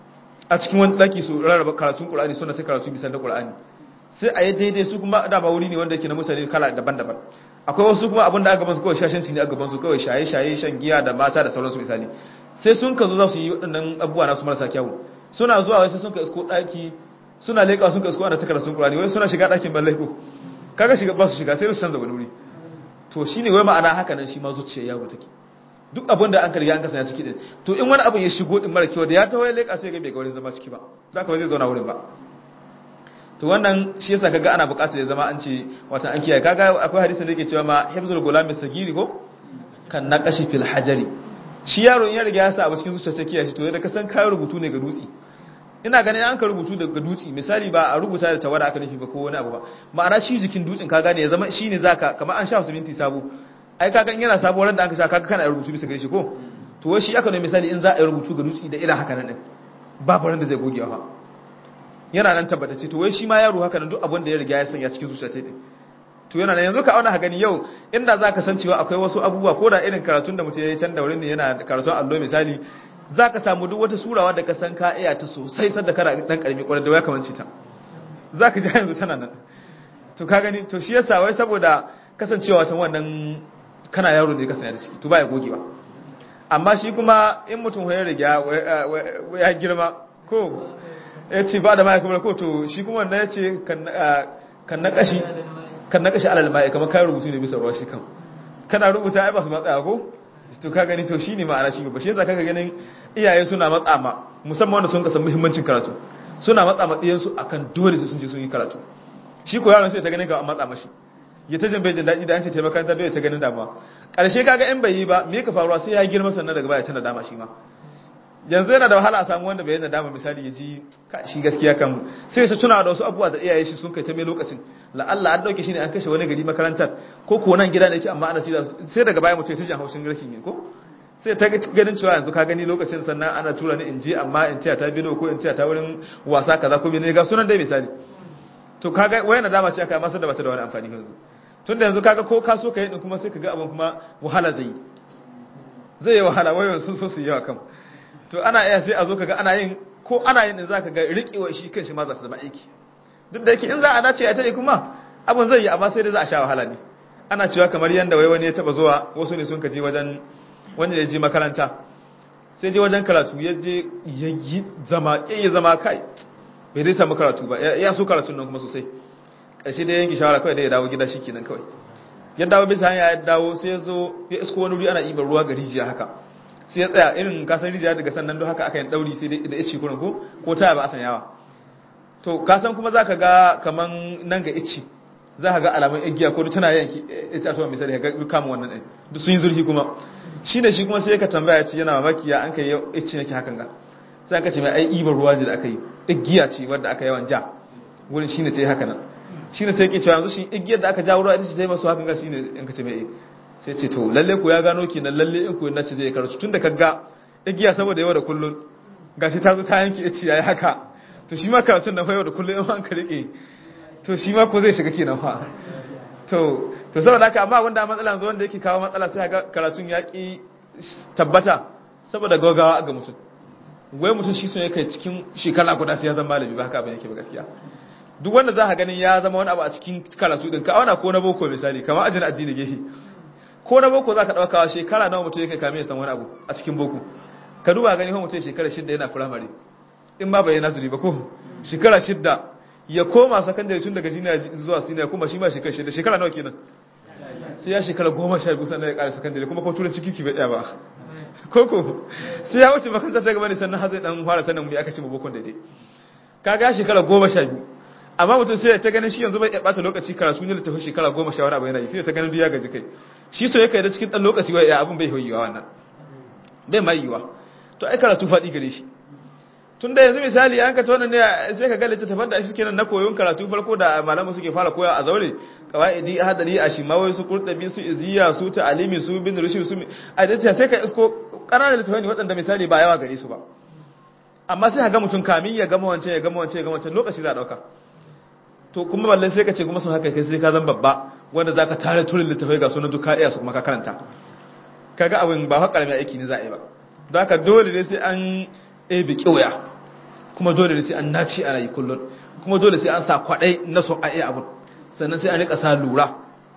a cikin wani ɗaki su rarraba karatun ƙur'ani suna ta karatu misali da ƙur'ani sai a yi daidai su kuma dama wuri ne wanda yake na mutane kala daban-daban akwai wasu kuma abin da aka gabansu kawai shashanci ne a gabansu kawai shaye-shaye shan giya da mata da sauransu misali sai sun ka zo za su yi waɗannan abubuwa nasu marasa kyawu suna zuwa wai sai sun ka isko ɗaki suna leƙa sun ka isko ana ta karatun ƙurani wai suna shiga ɗakin ban laiko kaga shiga ba su shiga sai su canza wani wuri to shine wai ma'ana haka nan shi ma zuciya yaro take duk abin da an ka riga an kasance ciki din to in wani abin ya shigo din mara kyau da ya tawo ya leƙa sai ga bai ga wurin zama ciki ba za ka ba zai zauna wurin ba to wannan shi yasa kaga ana buƙatar ya zama an ce wata an kiyaye kaga akwai hadisin da yake cewa ma hifzul gulami sagiri ko kan naqashi fil hajari shi yaro in ya riga ya sa abu cikin zuciya sai kiyaye shi to yadda ka san kayan rubutu ne ga dutse ina ganin an ka rubutu daga dutse misali ba a rubuta da tawada aka nufi ba ko wani abu ba ma'ana shi jikin dutsen ka gane ya zama shine zaka kamar an sha siminti sabo ai kaga in yana sabo ran da aka sha kaga kana rubutu bisa gare shi ko to wai shi aka ne misali in za a yi rubutu ga dutse da irin haka nan din babu ran da zai gogewa fa yana nan tabbatacce to wai shi ma yaro haka nan duk abin da ya riga ya sanya cikin zuciya ta to yana nan yanzu ka auna gani yau inda za ka san cewa akwai wasu abubuwa ko da irin karatun da mutum ya yi can da wurin ne yana karatun allo misali za ka samu duk wata surawa da ka san ka iya ta sosai sadda kana dan karmi kwarar da ya kamanci ta za ka ji yanzu tana nan to ka gani to shi yasa wai saboda kasancewa ta wannan kana yaro ne ka sanya da ciki to ba ya gogewa amma shi kuma in mutum ya riga ya girma ko ya ce ba da maya kuma ko to shi kuma wannan ya ce kan na kashi kan na kashi alal maya kamar kayan rubutu ne bisa ruwa shi kan kana rubuta ai ba su matsaya ko to ka gani to shi ne ma'ana shi ba shi yasa kaga ganin iyaye suna matsa ma musamman wanda sun kasan muhimmancin karatu suna matsa ma ɗiyansu akan dole sai sun je sun yi karatu shi ko yaron sai ta ganin ka matsa mashi ya ta jin bai jin daɗi da an ce taimakon ta bai ta ganin damuwa ƙarshe kaga in bai yi ba me ka faruwa sai ya girma sannan daga baya tana dama shi ma yanzu yana da wahala a samu wanda bai yana dama misali ya ji shi gaskiya kan sai su tuna da wasu abubuwa da iyaye shi sun kai ta mai lokacin la'alla an dauke shi ne an kashe wani gari makarantar ko ko nan gida ne yake amma ana shi sai daga baya mutum ya tashi haushin rashin yin ko sai ta ganin cewa yanzu ka gani lokacin sannan ana tura ni in je amma in taya ta bido ko in taya ta wurin wasa kaza ko ne ga sunan dai misali to kaga wayan da dama ce aka masa da bata da wani amfani yanzu tunda yanzu kaga ko ka so ka yi din kuma sai kaga abin kuma wahala zai yi zai yi wahala wayoyin sun so su yi yawa kan to ana iya sai a zo kaga ana yin ko ana yin din zaka ga riƙewa shi kanshi ma za su zama aiki duk da yake in za a dace a tayi kuma abin zai yi amma sai dai za a sha wahala ne ana cewa kamar yanda wai wani ya taba zuwa wasu ne sun kaje wajen wanda ya je makaranta sai je wajen karatu ya je ya yi zama ya zama kai bai dai samu karatu ba ya so karatun nan kuma sosai ƙarshe da yanki shawara kawai da ya dawo gida shi kenan kawai ya dawo bisa hanya ya dawo sai ya zo ya isko wani wuri ana ibar ruwa ga rijiya haka sai ya tsaya irin kasan rijiya daga sannan don haka aka yi dauri sai da ya ci kurin ko ko taya ba a san yawa to kasan kuma za ka ga kaman nan ga ici za ka ga alamun igiya ko tana yanki ita to misali ka ga kama wannan ɗin duk sun yi zurfi kuma shi ne shi kuma sai ka tambaya ce yana mamaki ya an kai ici yake hakan ga sai ka ce mai ai ibar ruwa ne da aka yi igiya ce wadda aka yawan ja wurin shine ta yi haka nan shine sai ke cewa yanzu shi igiyar da aka ja ruwa ita ce ta yi masu hakan ga shine in ka ce mai sai ce to lalle ko ya gano kenan lalle in ko na ce zai karatu tun da kaga igiya saboda yau da kullun gashi ta zo ta yanke ici yayi haka to shi ma karatun na yau da kullun in an ka rike to shi ma ko zai shiga kenan fa to to saboda haka amma wanda matsala yanzu wanda yake kawo matsala sai ga karatun ya ki tabbata saboda gaugawa ga mutum wai mutum shi sun yake cikin shekara guda sai ya zama malami ba haka ba yake ba gaskiya duk wanda za ka ganin ya zama wani abu a cikin karatu din ka auna ko na boko misali kamar ajin addini gehe ko na boko za ka ɗaukawa shekara nawa mutum yake kame ya san wani abu a cikin boko ka duba gani ko mutum shekara shidda yana firamare in ma bai yi nazari ba ko shekara shidda ya koma sakandare tun daga jiniya zuwa siniya kuma shi ma shekara shidda shekara nawa kenan sai ya shekara goma sha biyu sannan ya ƙara sakandare kuma ko turanci kiki bai ɗaya ba koko sai ya wuce makaranta ta gaba ne sannan har zai dan fara sanin mu aka ce mu bokon daidai kaga shekara goma sha biyu amma mutum sai ta ganin shi yanzu bai bata lokaci karatu ne littafin shekara goma sha wani abu yana yi sai ta ganin duk ya gaji kai shi so yake da cikin dan lokaci wai abin bai yiwa wannan bai mai yiwa to ai karatu faɗi gare shi tun da yanzu misali an ka tona ne sai ka ga littattafan da shi kenan na koyon karatu farko da malamu suke fara koya a zaure qawaidi hadari ashimawai su qurtabi su iziya su ta'alimi su bin rushd su a da sai ka isko ƙananan littattafai ne waɗanda misali ba yawa gare su ba amma sai ka ga mutum kamin ya gama wancan ya gama wancan ya gama wancan lokaci za a ɗauka to kuma ballan sai ka ce kuma sun haka kai sai ka zan babba wanda za ka tare turin littattafai ga sunan duka iya su kuma ka karanta kaga abin ba haka ƙaramin aiki ne za a yi ba don haka dole ne sai an ɗebe ƙiwaya kuma dole ne sai an naci a rayu kullum kuma dole sai an sa kwaɗai na son a iya abin sannan sai an riƙa sa lura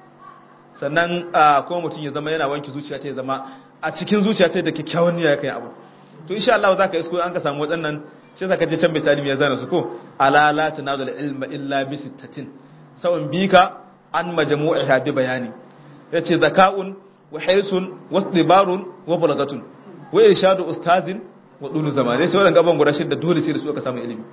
sannan kuma mutum ya zama yana wanke zuciya ta ya zama a cikin zuciya ta da kyakkyawan niyya kai abu to insha Allah za ka isko an ka samu waɗannan sai zaka je can bitani ya zana su ko ala la tanazul ilma illa bi sittatin sawun bika an majmu'iha bi bayani yace zaka'un wa hirsun wa istibarun wa balagatun wa irshadu ustazin wa dulu zamani sai wannan gaban guda shida dole sai da su aka samu ilimi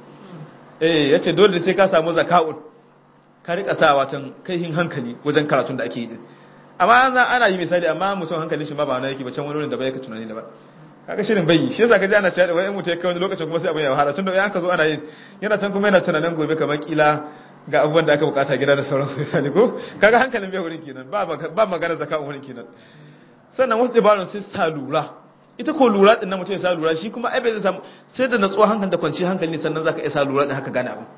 eh yace dole sai ka samu zaka'un ka rika sa watan kaihin hankali wajen karatun da ake yi amma ana yi misali amma mutum hankalin shi ba ba na yake ba can wani wurin da bai ka tunani da ba kaga shirin bai shi yasa kaji ana cewa wai mutum ya kai wani lokacin kuma sai abin ya wahala tun da an ka zo ana yin yana can kuma yana tunanin gobe kamar kila ga abubuwan da aka bukata gida da sauransu misali ko kaga hankalin bai wurin kenan ba ba magana zakka wurin kenan sannan wasu dabarun sai sa lura ita ko lura din nan mutum ya sa lura shi kuma ai bai zai samu sai da natsuwa hankali da kwanci hankali ne sannan zaka iya sa lura din haka gane abin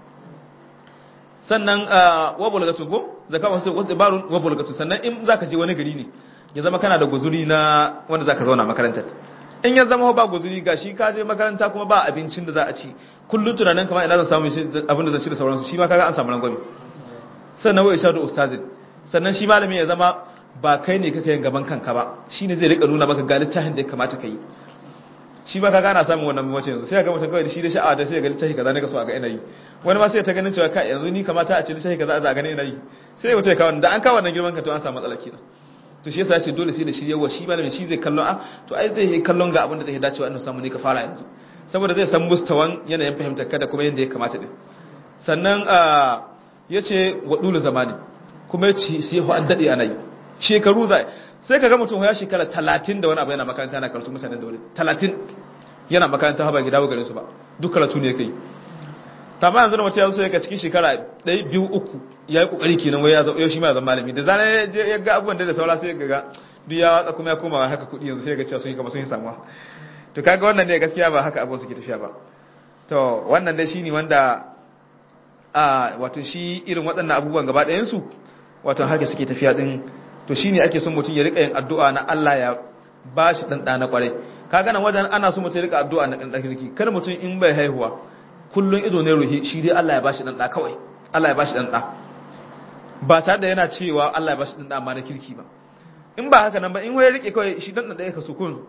sannan wa bulgatu ko zakka wasu wasu dabarun wa bulgatu sannan in zaka je wani gari ne ya zama kana da guzuri na wanda zaka zauna makarantar in ya zama ba guzuri ga shi ka je makaranta kuma ba abincin da za a ci kullum tunanin kamar ina zan samu abin da zan ci da sauransu shi ma kaga an samu rangwame sannan wai ishadu ustazin sannan shi malami ya zama ba kai ne kaka yin gaban kanka ba shine zai rika nuna maka ga littafin da ya kamata ka yi shi ba kaga ana samun wannan mace yanzu sai ga mutum kawai da shi da sha'awa da sai ga littafi kaza ne ka so a ga ina yi wani ma sai ta ganin cewa kai yanzu ni kamata a ce littafi kaza a ga ina yi sai mutum ya kawo da an kawo wannan girman ka to an samu matsala kenan to shi yasa ya ce dole sai da shi yawa shi malamin shi zai kallon a to ai zai yi kallon ga abin da zai dacewa annabi samu ne ka fara yanzu saboda zai san mustawan yanayin fahimtar ka da kuma yanda ya kamata din sannan ya ce wa dulu zamani kuma ya ce sai ho an dade ana yi shekaru zai sai ka ga mutum ya shekara 30 da wani abu yana makaranta yana karatu mutanen da wani 30 yana makaranta ha ba gida garin su ba duk karatu ne kai tamma yanzu da mutum ya so ya cikin shekara 1 2 3 ya yi kokari kenan wai ya zo shi ma ya zama malami da zana ya ga abubuwan da saura sai ga ga duk ya watsa kuma ya koma haka kudi yanzu sai ga cewa sun yi kama sun yi samuwa to kaga wannan ne gaskiya ba haka abubuwan suke tafiya ba to wannan dai shine wanda a wato shi irin waɗannan abubuwan gaba ɗayan su wato haka suke tafiya din to shine ake son mutum ya rika yin addu'a na Allah ya ba shi dan na kwarai kaga nan wajen ana so mutum ya rika addu'a na dan kirki kada mutum in bai haihuwa kullun ido ne ruhi shi dai Allah ya ba shi dan da kawai Allah ya ba shi dan da ba tare da yana cewa Allah ya bashi dan dama na kirki ba in ba haka nan ba in waye rike kawai shi dan da ya kaso kun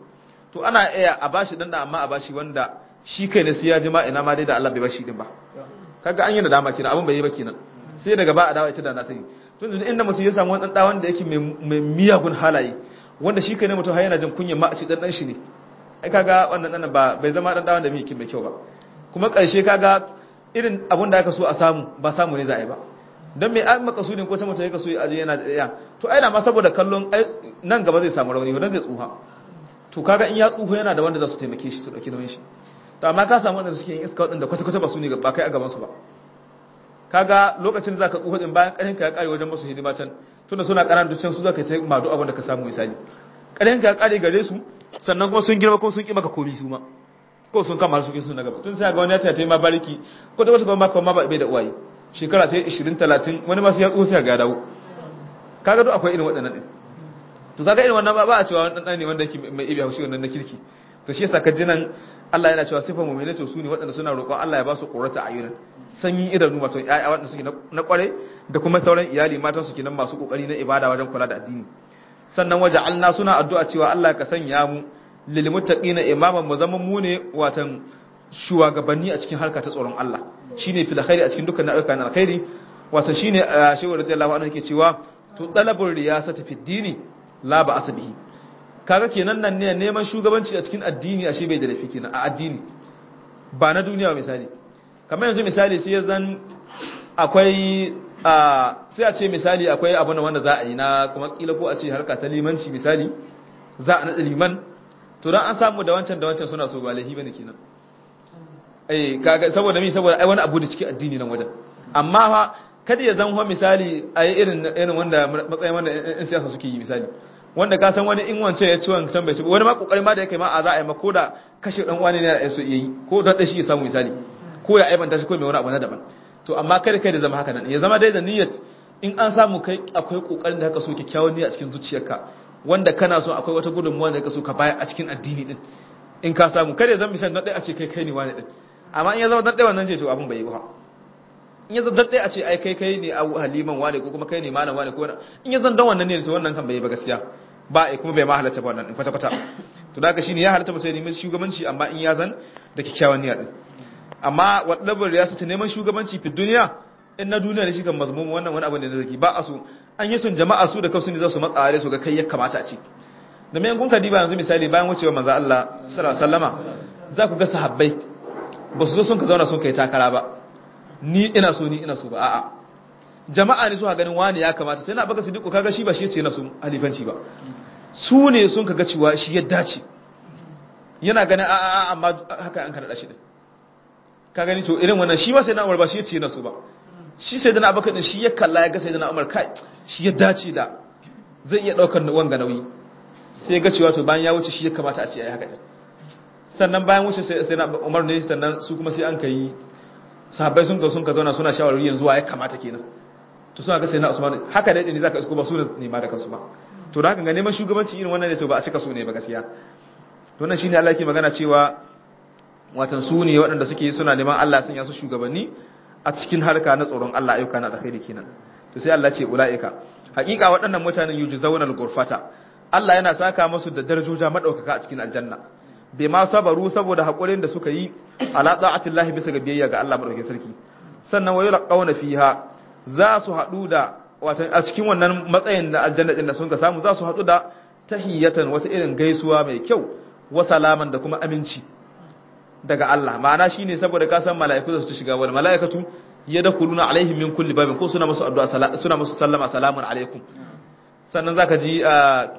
to ana iya a bashi dan da amma a bashi wanda shi kai ne sai ya jima ina ma dai da Allah bai bashi din ba kaga an yi nadama kenan abin bai yi ba kenan sai daga ba a dawo ita da na sani tun da inda mutum ya samu wani dan wanda yake mai miyagun halaye wanda shi kai ne mutum har yana jin kunyar ma a ci dan dan shi ne ai kaga wannan dan ba bai zama dan wanda mai mai kyau ba kuma karshe kaga irin abin da aka so a samu ba samu ne za a yi ba don mai an makasudin ko ta mutum ya kaso ya aje yana da ya to ai na ma saboda kallon nan gaba zai samu rauni wannan zai tsuha to kaga in ya tsuho yana da wanda za su taimake shi su dauki nauyin shi to amma ka samu wanda suke yin iska wadanda kwata kwata ba su ne ba kai a gaban su ba kaga lokacin da zaka tsuho din bayan karin ka ya kare wajen musu hidima can tunda suna karan ducin su zaka ta madu abin da ka samu misali karin ka ya kare gare su sannan kuma sun girma kuma sun ki maka komi su ma ko sun kama su sun na gaba tun sai ga wani ya ta ma bariki ko da wata kuma maka ma bai da uwaye shekara ta 20 30 wani ma sai ya tsuho sai ga dawo kaga duk akwai irin waɗannan din to kaga irin wannan ba a cewa wani dan ne wanda yake mai ibi haushi wannan na kirki to shi yasa ka jinan Allah yana cewa sifar mu'mini to sune waɗanda suna roƙon Allah ya ba su qurrata ayunan sanyin idanu wato ƴaƴa waɗanda suke na kware da kuma sauran iyali matan su kenan masu kokari na ibada wajen kula da addini sannan waje Allah suna addu'a cewa Allah ka sanya mu lil muttaqina imaman mu zama mu ne watan shugabanni a cikin harka ta tsoron Allah shine fil khairi a cikin dukkan ayyukan alkhairi wato shine shehu radiyallahu anhu yake cewa to talabul riyasati fid dini la ba asabihi kaga kenan nan ne neman shugabanci a cikin addini ashe bai da lafi kenan a addini ba na duniya misali kamar yanzu misali sai zan akwai a sai a ce misali akwai abu na wanda za a yi na kuma kila ko a ce harka ta limanci misali za a nada liman to dan an samu da wancan da wancan suna so ba lahi bane kenan eh kaga saboda mi saboda ai wani abu da cikin addini nan wajen amma fa kada ya zama misali a yi irin irin wanda matsayin wanda in siyasa suke yi misali wanda ka san wani in wance ya ci wancan bai ci wani ma kokari ma da yake ma a za a yi ma ko da kashe dan wani ne da so yi ko da shi ya samu misali ko ya aibanta shi ko mai wani abu na daban to amma kada kai da zama haka nan ya zama dai da niyyat in an samu kai akwai kokarin da haka so kyakkyawan niyya a cikin zuciyarka wanda kana so akwai wata gudunmuwa da haka so ka bayar a cikin addini din in ka samu kada ya zama misali dan dai a ce kai kai ne wani din amma in ya zama dan dai wannan ce to abun bai yi ba in ya zan daɗe a ce ai kai kai ne a haliman wane ko kuma kai ne malam wane ko in ya zan dan wannan ne to wannan kan bai ba gaskiya ba ai kuma bai ma halatta ba wannan in kwata kwata to da haka shine ya halatta mutum ya nemi shugabanci amma in ya zan da kyakkyawan niyya din amma waddabar ya sace neman shugabanci fi duniya in na duniya ne shi kan mazmumu wannan wani abu ne da zaki ba a so an yi sun jama'a su da kansu ne za su matsare su ga kai ya kamata a ci da mai kun kadiba yanzu misali bayan wucewa manzo Allah sallallahu alaihi wasallama za ku ga sahabbai ba su zo sun ka zauna sun kai takara ba ni ina so ni ina so ba a'a jama'a ne suka ganin wani ya kamata sai na baka sidiku kaga shi ba shi ce na su halifanci ba su ne sun kaga cewa shi ya dace yana ganin a'a amma haka an kada shi din ka gani to irin wannan shi ma sai na Umar ba shi ya ce na su ba shi sai da na baka din shi ya kalla ya ga sai da na Umar kai shi ya dace da zai iya daukar wanga nauyi sai ga cewa to bayan ya wuce shi ya kamata a ce ai haka din sannan bayan wuce sai na Umar ne sannan su kuma sai an kai sahabbai sun ka sun ka zauna suna shawarwari yanzu wa ya kamata kenan to suna ga sai na Usman haka dai ne zaka isko ba su ne ma da kansu ba to da haka ga neman shugabanci irin wannan ne to ba a cika so ne ba gaskiya to nan shine Allah yake magana cewa watan su ne waɗanda suke suna neman Allah sun yasu shugabanni a cikin harka na tsoron Allah ayyuka na alkhairi kenan to sai Allah ce ulaika hakika waɗannan mutanen yujzauna al-ghurfata Allah yana saka musu da darajoja madaukaka a cikin aljanna bai ma sabaru saboda haƙurin da suka yi ala ta'atillahi bisa ga biyayya ga Allah madaukakin sarki sannan wayu laqawna fiha za su haɗu da wato a cikin wannan matsayin da aljanna din da sun ka samu za su haɗu da tahiyatan wata irin gaisuwa mai kyau wa salaman da kuma aminci daga Allah ma'ana shine saboda ka san mala'iku za su shiga wal mala'ikatu yadkhuluna alaihim min kulli babin ko suna musu addu'a suna musu sallama salamun alaikum sannan zaka ji a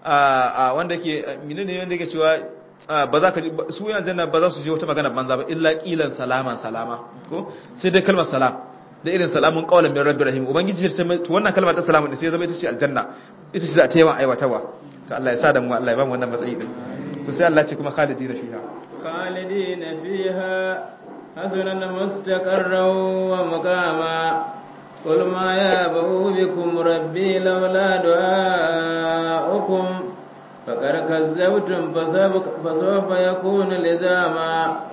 a wanda yake menene wanda yake cewa ba za ka su yan janna ba za su je wata magana banza ba illa qilan salaman salama ko sai dai kalmar salam da irin salamun qawlan min rabbir rahim ubangiji ta to wannan kalmar ta salamun sai zama ita ce aljanna ita ce za ta yawan aiwatawa to Allah ya sa da mu Allah ya ba mu wannan matsayi din to sai Allah ya ce kuma khalidina fiha khalidina fiha hazunan mustaqarran wa muqama قل ما يابه بكم ربي لولا دعاؤكم فقد كذبتم فسوف يكون لزاما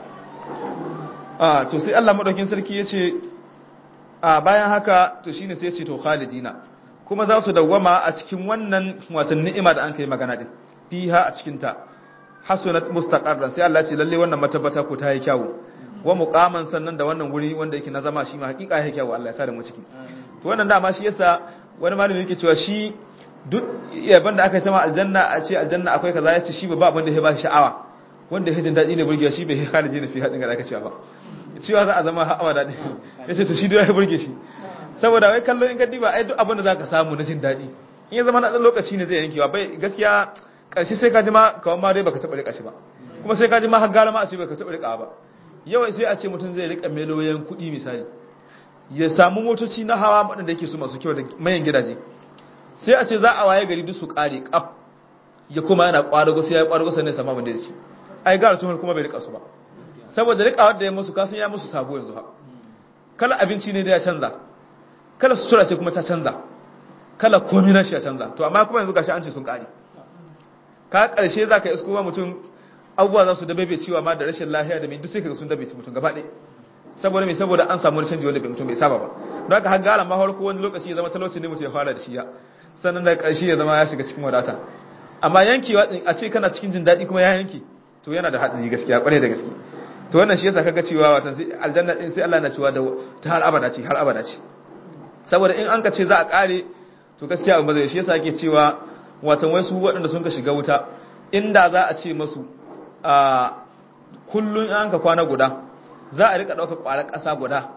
ah to sai Allah madaukin sarki yace a bayan haka to shine sai yace to khalidina kuma za su dawwama a cikin wannan watan ni'ima da an kai magana din fiha a cikin ta hasunat mustaqarran sai Allah ya ce lalle wannan matabbata ku ta yi kyawu wa muqaman sannan da wannan wuri wanda yake na zama shi ma hakika yake kyawu Allah ya sa da mu ciki to wannan dama shi yasa wani malami yake cewa shi duk yaban da aka yi ta ma aljanna a ce aljanna akwai kaza ya ce shi ba abin da ya ba shi sha'awa wanda ya jin daɗi ne burgewa shi bai halaje da fi haɗin ga aka cewa ba cewa za a zama ha'awa daɗi ya ce to shi da ya burge shi saboda wai kallon in ka diba ai duk abin da za ka samu na jin daɗi in ya zama na ɗan lokaci ne zai yankewa bai gaskiya ƙarshe sai ka ji ma kawai ma dai baka taɓa riƙa shi ba kuma sai ka ji ma har gara ma a ce baka taɓa riƙa ba yawan sai a ce mutum zai riƙa meloyin kuɗi misali ya samu motoci na hawa waɗanda yake su masu kyau da mayan gidaje sai a ce za a waye gari duk su ƙare ƙaf ya kuma yana ƙwarago sai ya yi ƙwarago sannan ya samu abin da ya ci ai gara tuhur kuma bai riƙa su ba saboda riƙa wadda ya musu kasan ya musu sabo yanzu ha kala abinci ne da ya canza kala sutura ce kuma ta canza kala komi na shi ya canza to amma kuma yanzu gashi an ce sun ƙare ka ƙarshe za ka isko ma mutum abubuwa za su dabe bai ciwa ma da rashin lahiya da mai duk sai ka sun dabe mutum gaba ɗaya saboda mai saboda an samu wani canji wanda bai mutum bai saba ba don haka har gara ma farko wani lokaci ya zama talauci ne mutum ya fara da shi ya sannan da ƙarshe ya zama ya shiga cikin wadata amma yankewa a ce kana cikin jin daɗi kuma ya yanke to yana da haɗari gaskiya ƙwarai da gaske to wannan shi yasa kaga cewa watan sai aljanna din sai Allah na cewa da ta har abada ce har abada ce saboda in an ka ce za a ƙare to gaskiya abin bazai shi yasa ake cewa watan wai su waɗanda sun ka shiga wuta inda za a ce masu a kullun an ka kwana guda za a rika ɗaukar ƙwarar ƙasa guda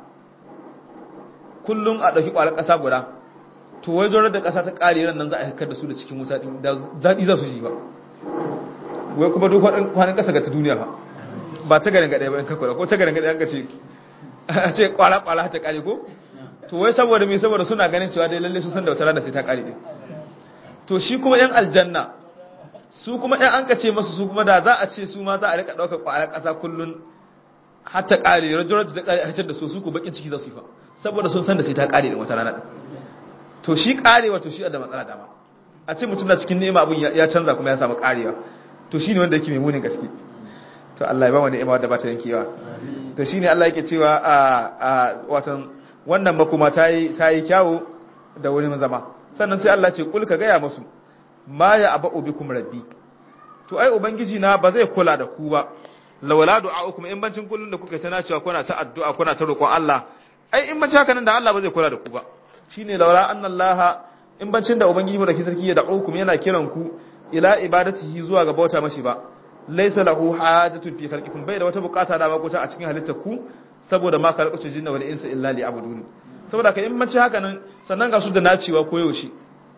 kullum a ɗauki ƙwarar ƙasa guda to wai zorar da ƙasa ta ƙare ran nan za a haikar da su da cikin wuta ɗin da daɗi za su ji ba wai kuma duk kwanan ƙasa ga ta duniya ba ba ta garin gaɗaya ba in kakwara ko ta garin gaɗaya an ka ce a ce ƙwara ƙwara ta ƙare ko to wai saboda me saboda suna ganin cewa dai lalle su san da wata rana sai ta ƙare din to shi kuma yan aljanna su kuma yan an ka ce masu su kuma da za a ce su ma za a rika ɗaukar ƙwarar ƙasa kullum har ta ƙare rajurar da ta ƙare a hitar da su su ku bakin ciki za su yi fa saboda sun san da sai ta ƙare din wata rana din to shi ƙarewa to shi da matsala dama a ce mutum na cikin nema abin ya canza kuma ya samu ƙarewa to shi ne wanda yake mai munin gaske to Allah ya ba wani ima wadda ba ta yankewa to shi ne Allah yake cewa a watan wannan makoma ta yi kyawu da wurin zama sannan sai Allah ce kul ka gaya musu ma ya aba ubikum rabbi to ai ubangiji na ba zai kula da ku ba lawala du'a'ukum in bancin kullun da kuka ta nacewa kuna ta addu'a kuna ta roƙon Allah ai in bancin haka nan da Allah ba zai kula da ku ba shine lawala annallaha in bancin da ubangiji mu da ke sarki ya da'ukum yana kiran ku ila ibadatihi zuwa ga bauta mashi ba laysa lahu hajatun fi khalqikum bai da wata bukata da bakuta a cikin halittar ku saboda ma khalaqatu jinna wal insa illa liya'budun saboda kai in bancin haka nan sannan ga su da nacewa koyaushe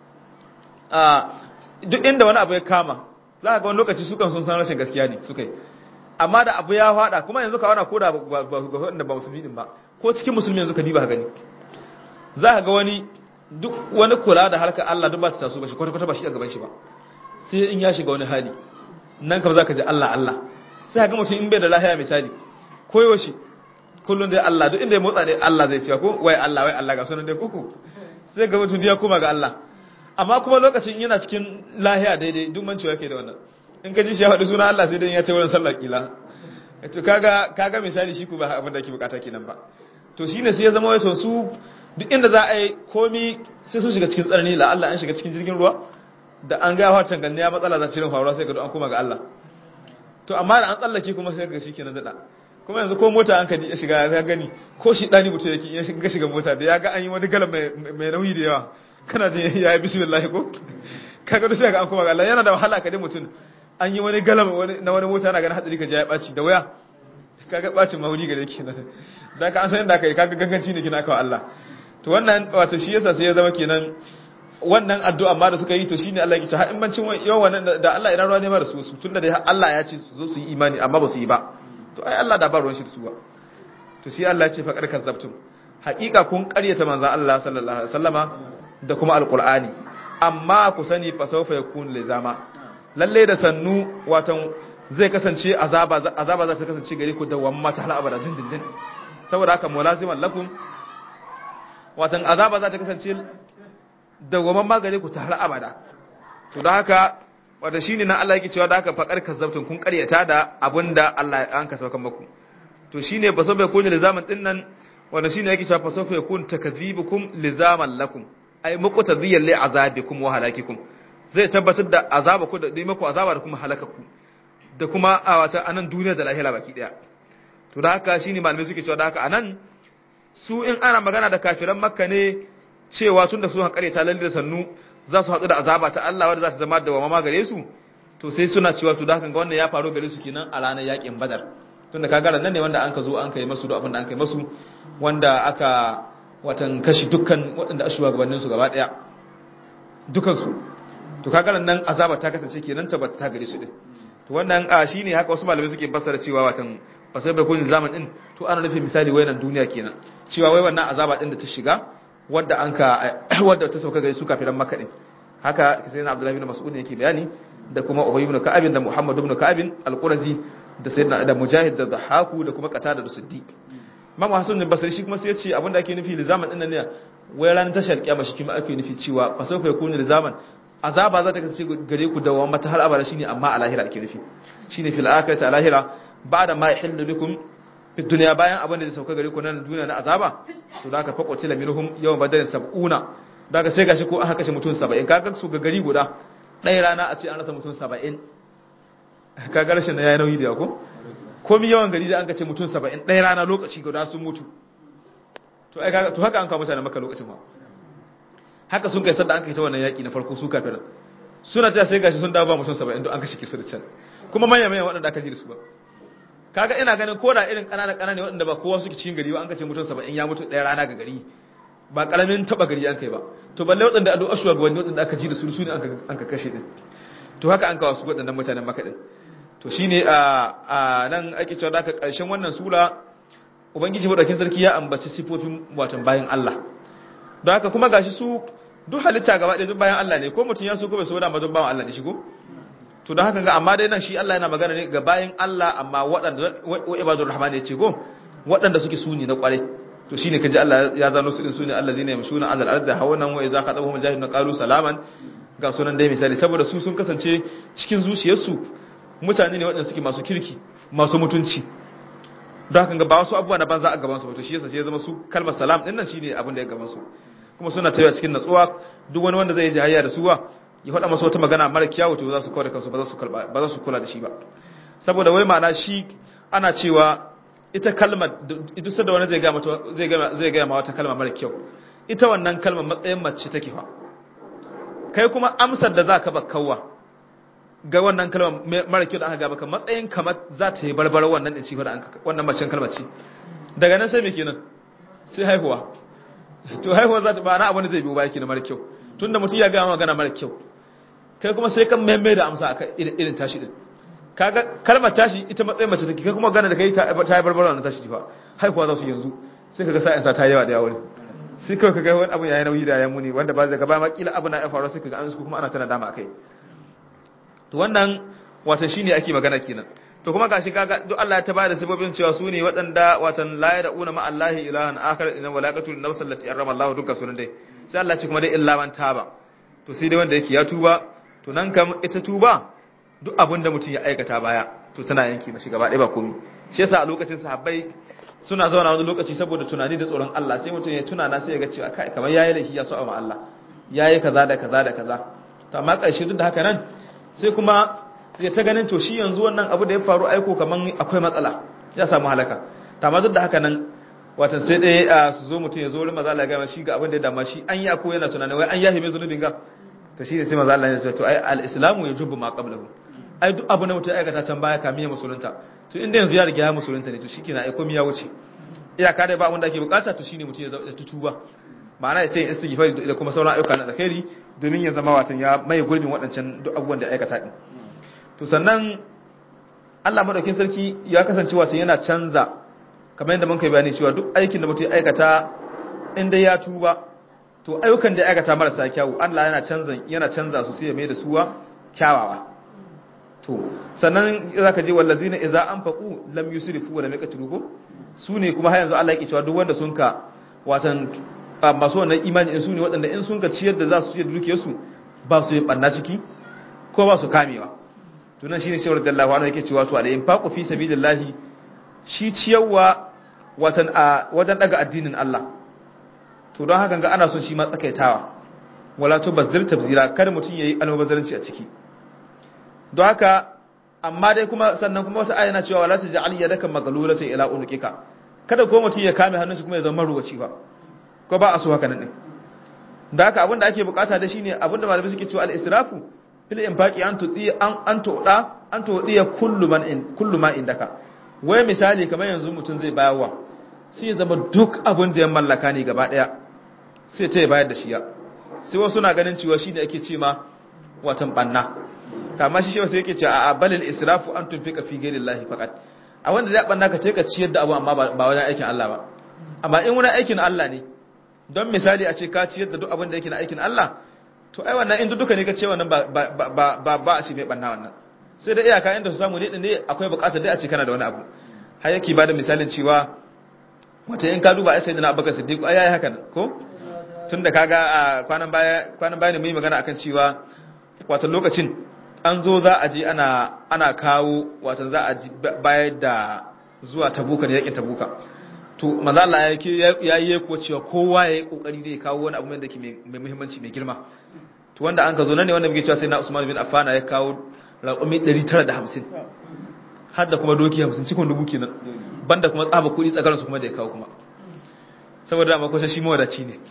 a duk inda wani abu ya kama za ka ga wani lokaci su kan sun san rashin gaskiya ne su kai amma da abu ya fada kuma yanzu ka wana ko da ga wanda ba musulmi din ba ko cikin musulmi yanzu ka diba ka gani za ka ga wani duk wani kula da harkar Allah duk ba ta taso ba shi kwata kwata ba shi a gaban shi ba sai in ya shiga wani hali nan kam za ka ji Allah Allah sai ka ga mutum in bai da lahiya misali koyo shi kullum dai Allah duk inda ya motsa dai Allah zai cewa ko wai Allah wai Allah ga sunan dai kuku sai ga mutum ya koma ga Allah amma kuma lokacin yana cikin lahiya daidai duk mancewa yake da wannan in ka ji shi ya faɗi suna Allah sai dai ya ce wurin sallar kila to kaga kaga misali shi ku ba abin da ake bukata kenan ba to shine sai ya zama wato su duk inda za a yi komi sai sun shiga cikin tsarni la Allah an shiga cikin jirgin ruwa da an ga watan ganne ya matsala za cirin faruwa sai ga an koma ga Allah to amma da an tsallake kuma sai ga shi kenan dada kuma yanzu ko mota an kadi ya shiga ya gani ko shi dani mutum yake ya shiga shiga mota da ya ga an yi wani galan mai nauyi da yawa kana jin ya yi bismillah ko kaga da sai ga an koma ga Allah yana da wahala ka dai mutum an yi wani galam na wani mota na ganin hatsari ka ya ɓaci da waya kaga ɓacin mahuni gare ki na da ka an san yadda aka yi kaga ganganci ne kina kawo Allah to wannan wato shi yasa sai ya zama kenan wannan addu'a ma da suka yi to shine Allah ya ce har in bancin yawan wannan da Allah ina ruwa ne ma da su su tunda dai Allah ya ce su zo su yi imani amma ba su yi ba to ai Allah da ba ruwan shi da su ba to sai Allah ya ce fa karkar zabtum haƙiƙa kun ƙaryata manzo Allah sallallahu alaihi wasallama da kuma alqur'ani amma ku sani fa sawfa yakun lizama lalle da sannu watan zai kasance azaba azaba za ta kasance gare ku da wamma ta hala abada dindindin saboda haka mulaziman lakum watan azaba za ta kasance da wamma ma gare ku ta hala abada to da haka wanda shine nan Allah yake cewa da haka faqar kazzabtun kun karyata da abinda Allah an ka saukan muku to shine ba sabai kun lizaman din nan wanda shine yake cewa fa sawfa yakun takdhibukum lizaman lakum ay muqtadiyan li azabikum wa halakikum zai tabbatar da azaba ku da dai maku azaba da kuma halaka ku da kuma a wata anan duniya da lahira baki daya to da haka shine malamai suke cewa da haka anan su in ana magana da kafiran makka ne cewa tunda su hankare ta lalle da sannu za su haɗu da azaba ta Allah wanda za ta zama da wama gare su to sai suna cewa to da haka ga wannan ya faru gare su kenan a ranar yakin badar tunda kaga nan ne wanda an ka zo an kai masu duk abin da an kai masu wanda aka watan kashi dukkan waɗanda ashuwa gabanin su gaba daya dukan su to kaga nan azaba ta kasance kenan tabbata ta gare su din to wannan a shine haka wasu malamai suke fassara cewa watan fasai bai kunin zaman din to ana nufin misali wayanan duniya kenan cewa wai wannan azaba din da ta shiga wadda an ka wadda ta sauka gare su kafiran makka din haka sai na abdullahi bin mas'ud yake bayani da kuma ubay ibn ka'ab da muhammad ibn ka'ab al-qurazi da sayyidina da mujahid da dhahaku da kuma qatada da siddiq imam hasan bin basri shi kuma sai ya ce abinda ake nufi lizaman din nan ne wai ranar tashar kiyama shi kuma ake nufi cewa fa sauka yakunu lizaman azaba za ta kasance gare ku da mata har abada shine amma a lahira ake nufi shine fil akhirati a lahira ba'da ma yahillu bikum fi dunya bayan abin da zai sauka gare ku nan duniya na azaba to da ka fakoce la minhum yawm badrin sab'una da ka sai gashi ko aka kashe mutum 70 kaga su ga gari guda ɗaya rana a ce an rasa mutum 70 kaga rashin na yayi nauyi da ko komi yawan gari da an kace mutum 70 ɗaya rana lokaci guda sun mutu to ai kaga to haka an kawo mutane maka lokacin ma haka sun kai sanda an kai ta wannan yaki na farko su kafin suna ta sai gashi sun dawo ba mutum 70 don an kashe kisu da can kuma manya manya waɗanda aka ji da su ba kaga ina ganin ko da irin ƙanana ƙanana waɗanda ba kowa suke cikin gari ba an kace mutum 70 ya mutu ɗaya rana ga gari ba ƙaramin taɓa gari an kai ba to balle waɗanda addu'a shugabanni waɗanda aka ji da su su ne an ka kashe din to haka an kawo su waɗannan mutanen maka din to shine a a nan ake cewa da ƙarshen wannan sura ubangiji madaukin sarki ya ambaci sifofin watan bayan Allah don haka kuma gashi su duk halitta gaba ɗaya duk bayan Allah ne ko mutum ya so ko bai so da mazan bawan Allah ne shigo to don haka ga amma dai nan shi Allah yana magana ne ga bayan Allah amma waɗanda wa ibadur rahman ya ce go waɗanda suke suni na kwarai to shine kaji Allah ya zano su din sune allazina yamshuna alal ardi hawanan wa idza qadabahum jahilun qalu salaman ga sunan dai misali saboda su sun kasance cikin zuciyarsu mutane ne waɗanda suke masu kirki masu mutunci don haka ga ba wasu abubuwa na banza a gaban su to shi yasa sai ya zama su kalmar salam din nan shine abin da ya gaban su kuma suna tafiya cikin natsuwa duk wani wanda zai yi jahayya da suwa ya faɗa masa wata magana mara kyawu to za su kawar da kansu ba za su kalba ba za su kula da shi ba saboda wai ma'ana shi ana cewa ita kalmar duk sanda wani zai ga mata zai ga zai ga ma wata kalma mara kyau ita wannan kalmar matsayin mace take fa kai kuma amsar da zaka ba kawwa ga wannan kalmar mara kyau da aka gaba ka matsayin kamar za ta yi barbar wannan din ci da wannan macen kalmar ce daga nan sai me kenan sai haihuwa to haihuwa za ta ba na abin da zai biyo ba yake na mara kyau tunda mutum ya gama magana mara kyau kai kuma sai kan maimai da amsa akan irin tashi din kaga kalmar tashi ita matsayin mace take kai kuma gana da kai ta yi barbar wannan tashi fa haihuwa za su yanzu sai kaga sa'in sa ta yawa da yawa sai kawai kaga wani abu yayi nauyi da ya muni wanda ba zai gaba ma kila abu na ya faru sai kaga an su kuma ana tana dama akai to wannan watan shine ake magana kenan to kuma gashi kaga duk Allah ya tabada sabobin cewa su ne waɗanda watan la yad'una ma Allahi ilahan akhar inna walaqatul nafs allati harrama Allah dukkan sunan dai sai Allah ce kuma dai illa man taba to sai dai wanda yake ya tuba to nan kam ita tuba duk abinda mutum ya aikata baya to tana yanki mashi gaba ɗaya ba komai shi yasa a lokacin sahabbai suna zauna wani lokaci saboda tunani da tsoron Allah sai mutum ya tuna na sai ya ga cewa kai kamar yayi laifi ya so ma Allah yayi kaza da kaza da kaza to amma ƙarshe duk da haka nan sai kuma ya ta ganin to shi yanzu wannan abu da ya faru aiko kaman akwai matsala ya samu halaka amma duk da haka nan watan sai dai su zo mutum ya zo wurin maza Allah ya gama shi ga abin da ya dama shi an yi ako yana tunanin wai an yahi mai zunubin ga to shi ne sai maza Allah ya ce to ai al-islamu yajubu ma qablahu ai duk abu na mutum aikata can baya kamin ya musulunta to inda yanzu ya riga ya musulunta ne to shikenan ai komai ya wuce iyaka dai ba abin da ake bukata to shine mutum ya tutuba ma'ana ya ce istighfari da kuma sauran ayyuka na alkhairi domin ya zama watan ya mai gurbin waɗancan duk abubuwan da aikata din to sannan Allah madaukin sarki ya kasance watan yana canza kamar yadda mun kai bayani cewa duk aikin da mutum ya aikata inda ya tuba to ayyukan da ya aikata marasa kyawu Allah yana canza yana canza su sai ya mai da suwa kyawawa to sannan zaka je wallazina idza anfaqu lam yusrifu wa lam yaqtulu ko su ne kuma har yanzu Allah yake cewa duk wanda sun ka watan masu wannan imani in su ne waɗanda in sun ka ciyar da za su ciyar da dukiyarsu ba su yin ɓanna ciki ko ba su kamewa tunan shi ne shawar da Allah yake cewa to alayhin faƙo fi sabilillahi shi ciyarwa watan a wajen daga addinin Allah to don haka ga ana son shi ma tsakaitawa wala to bazzir tabzira kar mutum yayi almubazzaranci a ciki don haka amma dai kuma sannan kuma wata ayana cewa wala taj'al yadaka maghlulatan ila unuqika kada ko mutum ya kame hannun shi kuma ya zama ruwaci ba ko ba a so haka nan din da haka abinda ake bukata da shine abinda malamai suke cewa al-israfu fil infaqi an tudi an an toda an tudi kullu man in kullu ma indaka wai misali kamar yanzu mutum zai bayarwa sai ya zama duk abin da ya mallaka ne gaba daya sai ta bayar da shi ya sai wasu na ganin cewa shine ake ce ma watan banna kama shi shewa sai yake cewa a balil israfu an tunfika fi ghairillahi faqat a wanda zai banna ka ce ka ciyar da abu amma ba wajen aikin Allah ba amma in wani aikin Allah ne don misali a ce ka ciyar da duk abin da yake na aikin Allah to ai wannan in duka ne ka ce wannan ba ba ba ba a ce mai banna wannan sai da iyaka inda su samu ne ne akwai bukatar dai a ce kana da wani abu har yake bada misalin cewa wata in ka duba ai sayyidina Abubakar Siddiq ai yayi haka ko tunda kaga a kwanan baya kwanan baya ne mu yi magana akan cewa wato lokacin an zo za a je ana ana kawo wato za a bayar da zuwa tabuka ne yakin tabuka to manzo Allah ya yi ko cewa kowa ya yi kokari zai kawo wani abu mai dake mai muhimmanci mai girma to wanda an ka zo nan ne wanda muke cewa sai na Usman bin Affan ya kawo raƙumi 950 har da kuma doki 50 cikin dubu kenan banda kuma tsaba kuɗi tsakanin su kuma da ya kawo kuma saboda ma kusa shi mawadaci ne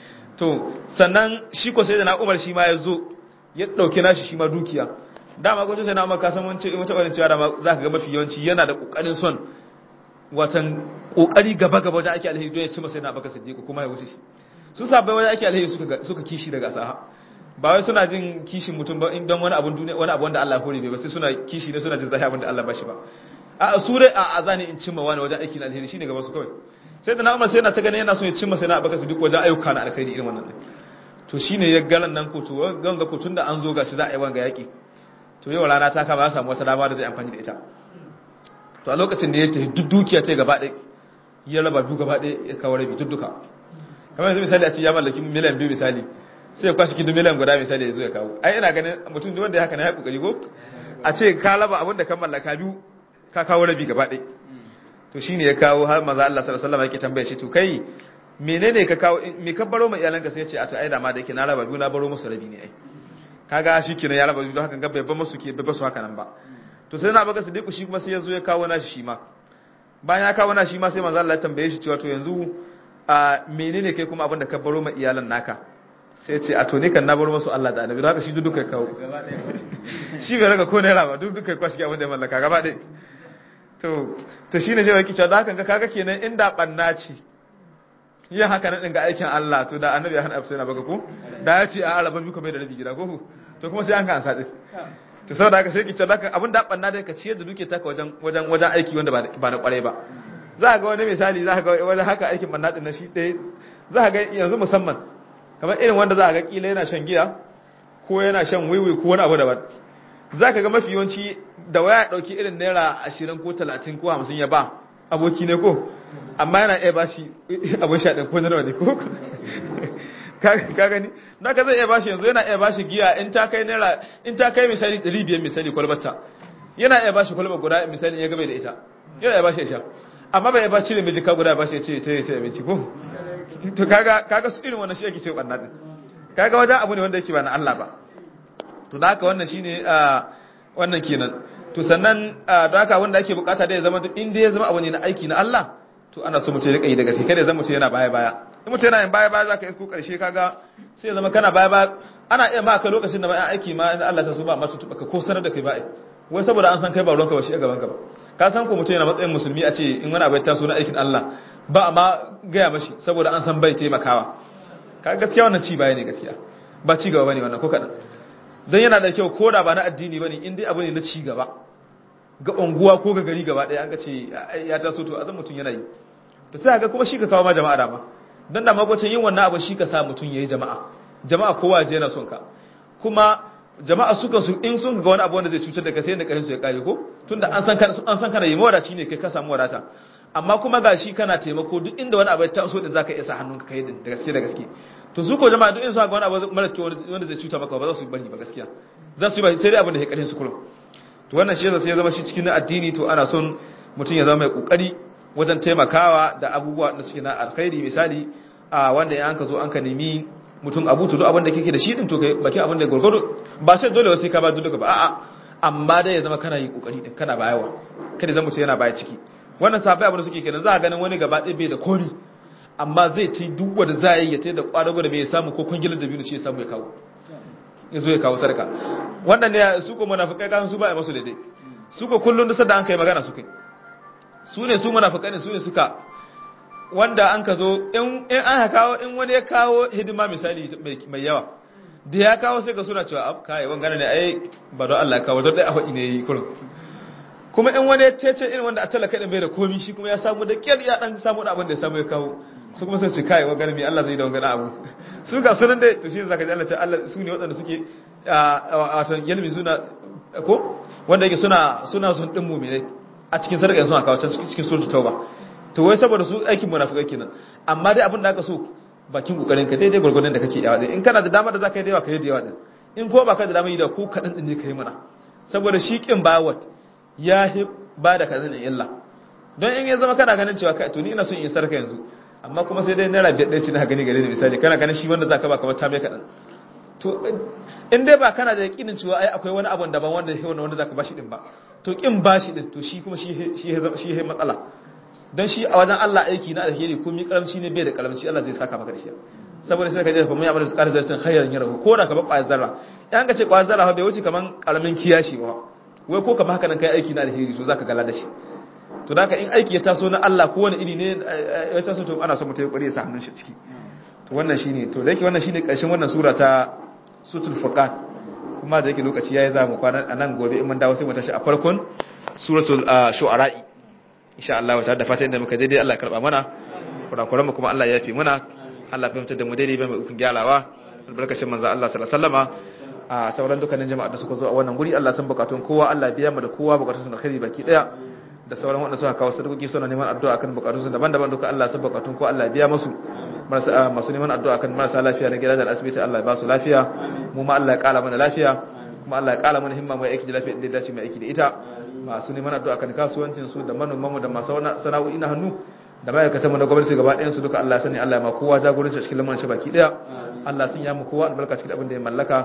to sannan shi ko sai da na Umar shi ma ya zo ya dauke nashi shi ma dukiya dama ko sai na Umar ka san wance wata wannan cewa dama zaka ga mafi yawanci yana da kokarin son watan kokari gaba gaba wajen ake alheri don ya ci masa yana baka siddiqu kuma ya wuce shi su sabai wajen ake alheri suka suka kishi daga saha ba wai suna jin kishin mutum ba don wani abun duniya wani abu wanda Allah ya hore bai ba sai suna kishi ne suna jin zahi abin da Allah ba shi ba a su dai a azani in cimma wani wajen aikin alheri shine gaba su kawai sai da na Umar sai yana ta ganin yana so ya cimma sai na baka siddiqu wajen ayyuka na alkhairi irin wannan to shine ya galan nan ko to ganga ko tunda an zo gashi za a yi wanga yaki to yau rana ta kama ya samu wata dama da zai amfani da ita to a lokacin da ya tafi duk dukiya ta gaba ɗaya ya raba biyu gaba ɗaya ya kawo rabi duk duka kamar yanzu misali a ce ya mallaki miliyan biyu misali sai ya kwashi kidu miliyan guda misali ya zo ya kawo ai ina ganin mutum da wanda ya haka na ya kokari ko a ce ka raba abin da ka mallaka biyu ka kawo rabi gaba ɗaya to shine ya kawo har maza Allah sallallahu alaihi wasallam yake tambaye shi to kai menene ka kawo me ka baro mai iyalanka sai ya ce a to ai da ma da yake na raba biyu na baro musu rabi ne ai kaga shikenan ya raba biyu haka ga bai ba musu ke bai ba su haka nan ba to sai na baka sadiku shi kuma sai ya zo ya kawo nashi shi ma bayan ya kawo nashi shi ma sai manzo Allah ya tambaye shi cewa to yanzu a menene kai kuma abin da ka baro ma iyalan naka sai ya ce a to ne kan na baro musu Allah da Annabi don haka shi duk duka kawo shi bai raga ko naira ba duk duka kwashi abin da ya mallaka gaba ɗaya to to shine sai waki cewa da haka kaga kenan inda banna ce yin haka nan ga aikin Allah to da Annabi ya hana afsai na baka ko da ya ce a araba biyu kamar da rabi gida ko to kuma sai an ka ansa din to saboda haka sai ki cewa haka abin da banna da ka ciyar da duke taka wajen wajen wajen aiki wanda ba ba na kwarai ba za ga wani misali za ga wani haka aikin banna din na shi ɗaya za ga yanzu musamman kamar irin wanda za ga kila yana shan giya ko yana shan wiwi ko wani abu daban za ka ga mafi yawanci da waya ɗauki irin naira ashirin ko talatin ko hamsin ya ba aboki ne ko amma yana iya bashi abin sha ɗin ko na ne ko ka gani na ka zai iya bashi yanzu yana iya bashi giya in ta kai naira in ta kai misali 500 misali kwalbata yana iya bashi kwalba guda misali ya gabe da ita yana iya bashi isha amma bai iya bashi da miji ka guda bashi ya ce ta yi ta abinci ko to kaga kaga su irin wannan shi yake ce banna din kaga wajen abu ne wanda yake ba na Allah ba to da haka wannan shine wannan kenan to sannan da haka wanda ake bukata da ya zama in dai ya zama abu ne na aiki na Allah to ana so mutum ya rika yi da gaske kada ya zama mutum yana baya baya in mutum yana yin baya baya zaka isko karshe kaga sai ya zama kana baya baya ana iya ma ka lokacin da ba aiki ma in Allah ta so ba ma tuba ka ko sanar da kai ba wai saboda an san kai ba ruwanka ba shi a gaban ka ba ka san ko mutum yana matsayin musulmi a ce in wani abu ya taso na aikin Allah ba amma gaya mashi saboda an san bai taimakawa ka gaskiya wannan ci baya ne gaskiya ba ci gaba bane wannan ko kadan dan yana da kyau koda ba na addini bane in dai abu ne na ci gaba ga unguwa ko ga gari gaba daya an ga ce ya taso to azan mutum yana yi to sai ga kuma shi ka kawo ma jama'a dama dan da magwacin yin wannan abu shi ka sa mutum yayi jama'a jama'a kowa je yana son ka kuma jama'a sukan su in sun ga wani abu wanda zai cutar da kai sai da karin su ya kare ko tunda an san kana an san kana yi mawadaci ne kai ka samu wadata amma kuma ga shi kana taimako duk inda wani abu ya taso din zaka iya sa hannunka kai din da gaske da gaske to su ko jama'a duk in su ga wani abu mara kyau wanda zai cuta maka ba za su bari ba gaskiya za su yi ba sai dai abin da ya karin su kullum to wannan shi yasa ya zama shi cikin addini to ana son mutum ya zama mai kokari wajen taimakawa da abubuwa da suke na alkhairi misali a wanda ya anka zo an ka nemi mutum abu to duk abin da kake da shi din to kai baki abin da gurgudu ba sai dole sai ka ba duka ba a'a amma dai ya zama kana yi kokari din kana bayawa kada zan mutu yana baya ciki wannan sabai abin da suke kenan za a ganin wani gaba ɗaya bai da kori amma zai ci duk wanda za a yi ya ta da kwadago da bai samu ko kungilar da biyu ce ya samu ya kawo ya zo ya kawo sarka wannan ne su ko munafikai kan su ba a masu daidai su ko kullun da an kai magana su kai su ne su munafikai ne su ne suka wanda an ka zo in an kawo in wani ya kawo hidima misali mai yawa da ya kawo sai ka suna cewa ab kai wangana ne ai ba don Allah kawo don dai a faɗi ne yi kurin kuma in wani ya tece irin wanda a talaka din bai da komi shi kuma ya samu da kyar ya dan samu da abin da ya samu ya kawo su kuma sai ce kai wangana mai Allah zai da wangana abu su ga sunan dai to shi zaka ji Allah ta Allah su ne waɗanda suke a wato yalmi suna ko wanda yake suna suna sun din mu'minai a cikin sarƙa suna kawo cikin suratul tauba to wai saboda su aikin munafikai kenan amma dai abin da aka so bakin kokarin ka daidai gurgurdan da kake yawa din in kana da dama da zaka yi da yawa ka yi da yawa din in ko baka da dama yi da ko kadan din ne kai mana saboda shi kin bawat ya ba da kazan illa don in ya zama kana ganin cewa kai to ni ina son in sarka yanzu amma kuma sai dai naira biyar ɗaya ce na gani gare ni misali kana ganin shi wanda zaka ba kamar ta mai kadan to in dai ba kana da yakinin cewa ai akwai wani abun daban wanda wanda wanda zaka bashi din ba to kin bashi din to shi kuma shi shi shi matsala dan shi a wajen Allah aiki na alheri ko mi karamci ne bai da karamci Allah zai saka maka da shi saboda sai ka je fa mun ya'malu tsara zartin khairan yarahu ko da ka ba kwayar zarra yan ka ce kwayar zarra bai wuce kaman karamin kiyashi ba wai ko kamar haka nan kai aiki na alheri so zaka gala da shi to da in aiki ya taso na Allah ko wani iri ne ya taso to ana so mutum ya kware ya sa hannun shi ciki to wannan shine to da yake wannan shine karshen wannan sura ta sutul furqan kuma da yake lokaci yayi za mu kwana anan gobe in mun dawo sai mu tashi a farkon suratul shu'ara'i insha Allah ta da fatan da muka daidai Allah ya karba mana kurakuran mu kuma Allah ya yafi mana Allah ya fahimtar da mu daidai bai mu ukun gyalawa albarkacin manzo Allah sallallahu alaihi wasallama a sauran dukkanin jama'a da suka zo a wannan guri Allah san bukatun kowa Allah biya mu da kowa bukatun su da khairi baki daya da sauran wanda suka kawo sadakoki suna neman addu'a kan bukatun su daban-daban duka Allah san bukatun kowa Allah biya musu masu neman addu'a kan marasa lafiya na gidajen asibiti Allah ya ba su lafiya mu ma Allah ya kala mana lafiya kuma Allah ya kala mana himma mai aiki da lafiya da dace mai aiki da ita masu neman addu'a kan kasuwancin su da manoman mu da masu sana'o'i na hannu da ma'aikatan mu da gwamnati gaba ɗayan su duka Allah ya sani Allah ya ma kowa jagoranci a cikin lamarin shi baki daya Allah sun ya mu kowa albarka cikin abin da ya mallaka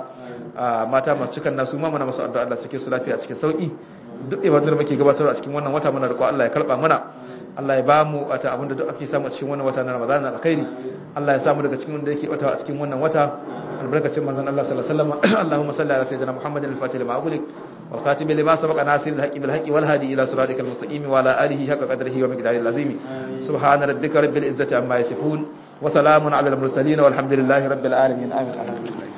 mata masu cikan nasu ma mana masu addu'a Allah suke su lafiya cikin sauki duk ibadun da muke gabatarwa a cikin wannan wata muna roƙo Allah ya karba mana Allah ya bamu wata abin da duk ake samu a cikin wannan wata na Ramadan alkhairi Allah ya samu daga cikin wanda yake wata a cikin wannan wata albarkacin manzon Allah sallallahu alaihi wasallam Allahumma salli ala sayyidina Muhammadin al-fatih lima ughliq wal khatim lima sabaqa nasir al-haqqi bil haqqi wal hadi ila siratikal mustaqim wa ala alihi haqqa qadrihi wa miqdarihi al-azim subhana rabbika rabbil izzati amma yasifun wa salamun ala al-mursalin walhamdulillahi rabbil alamin amin alhamdulillah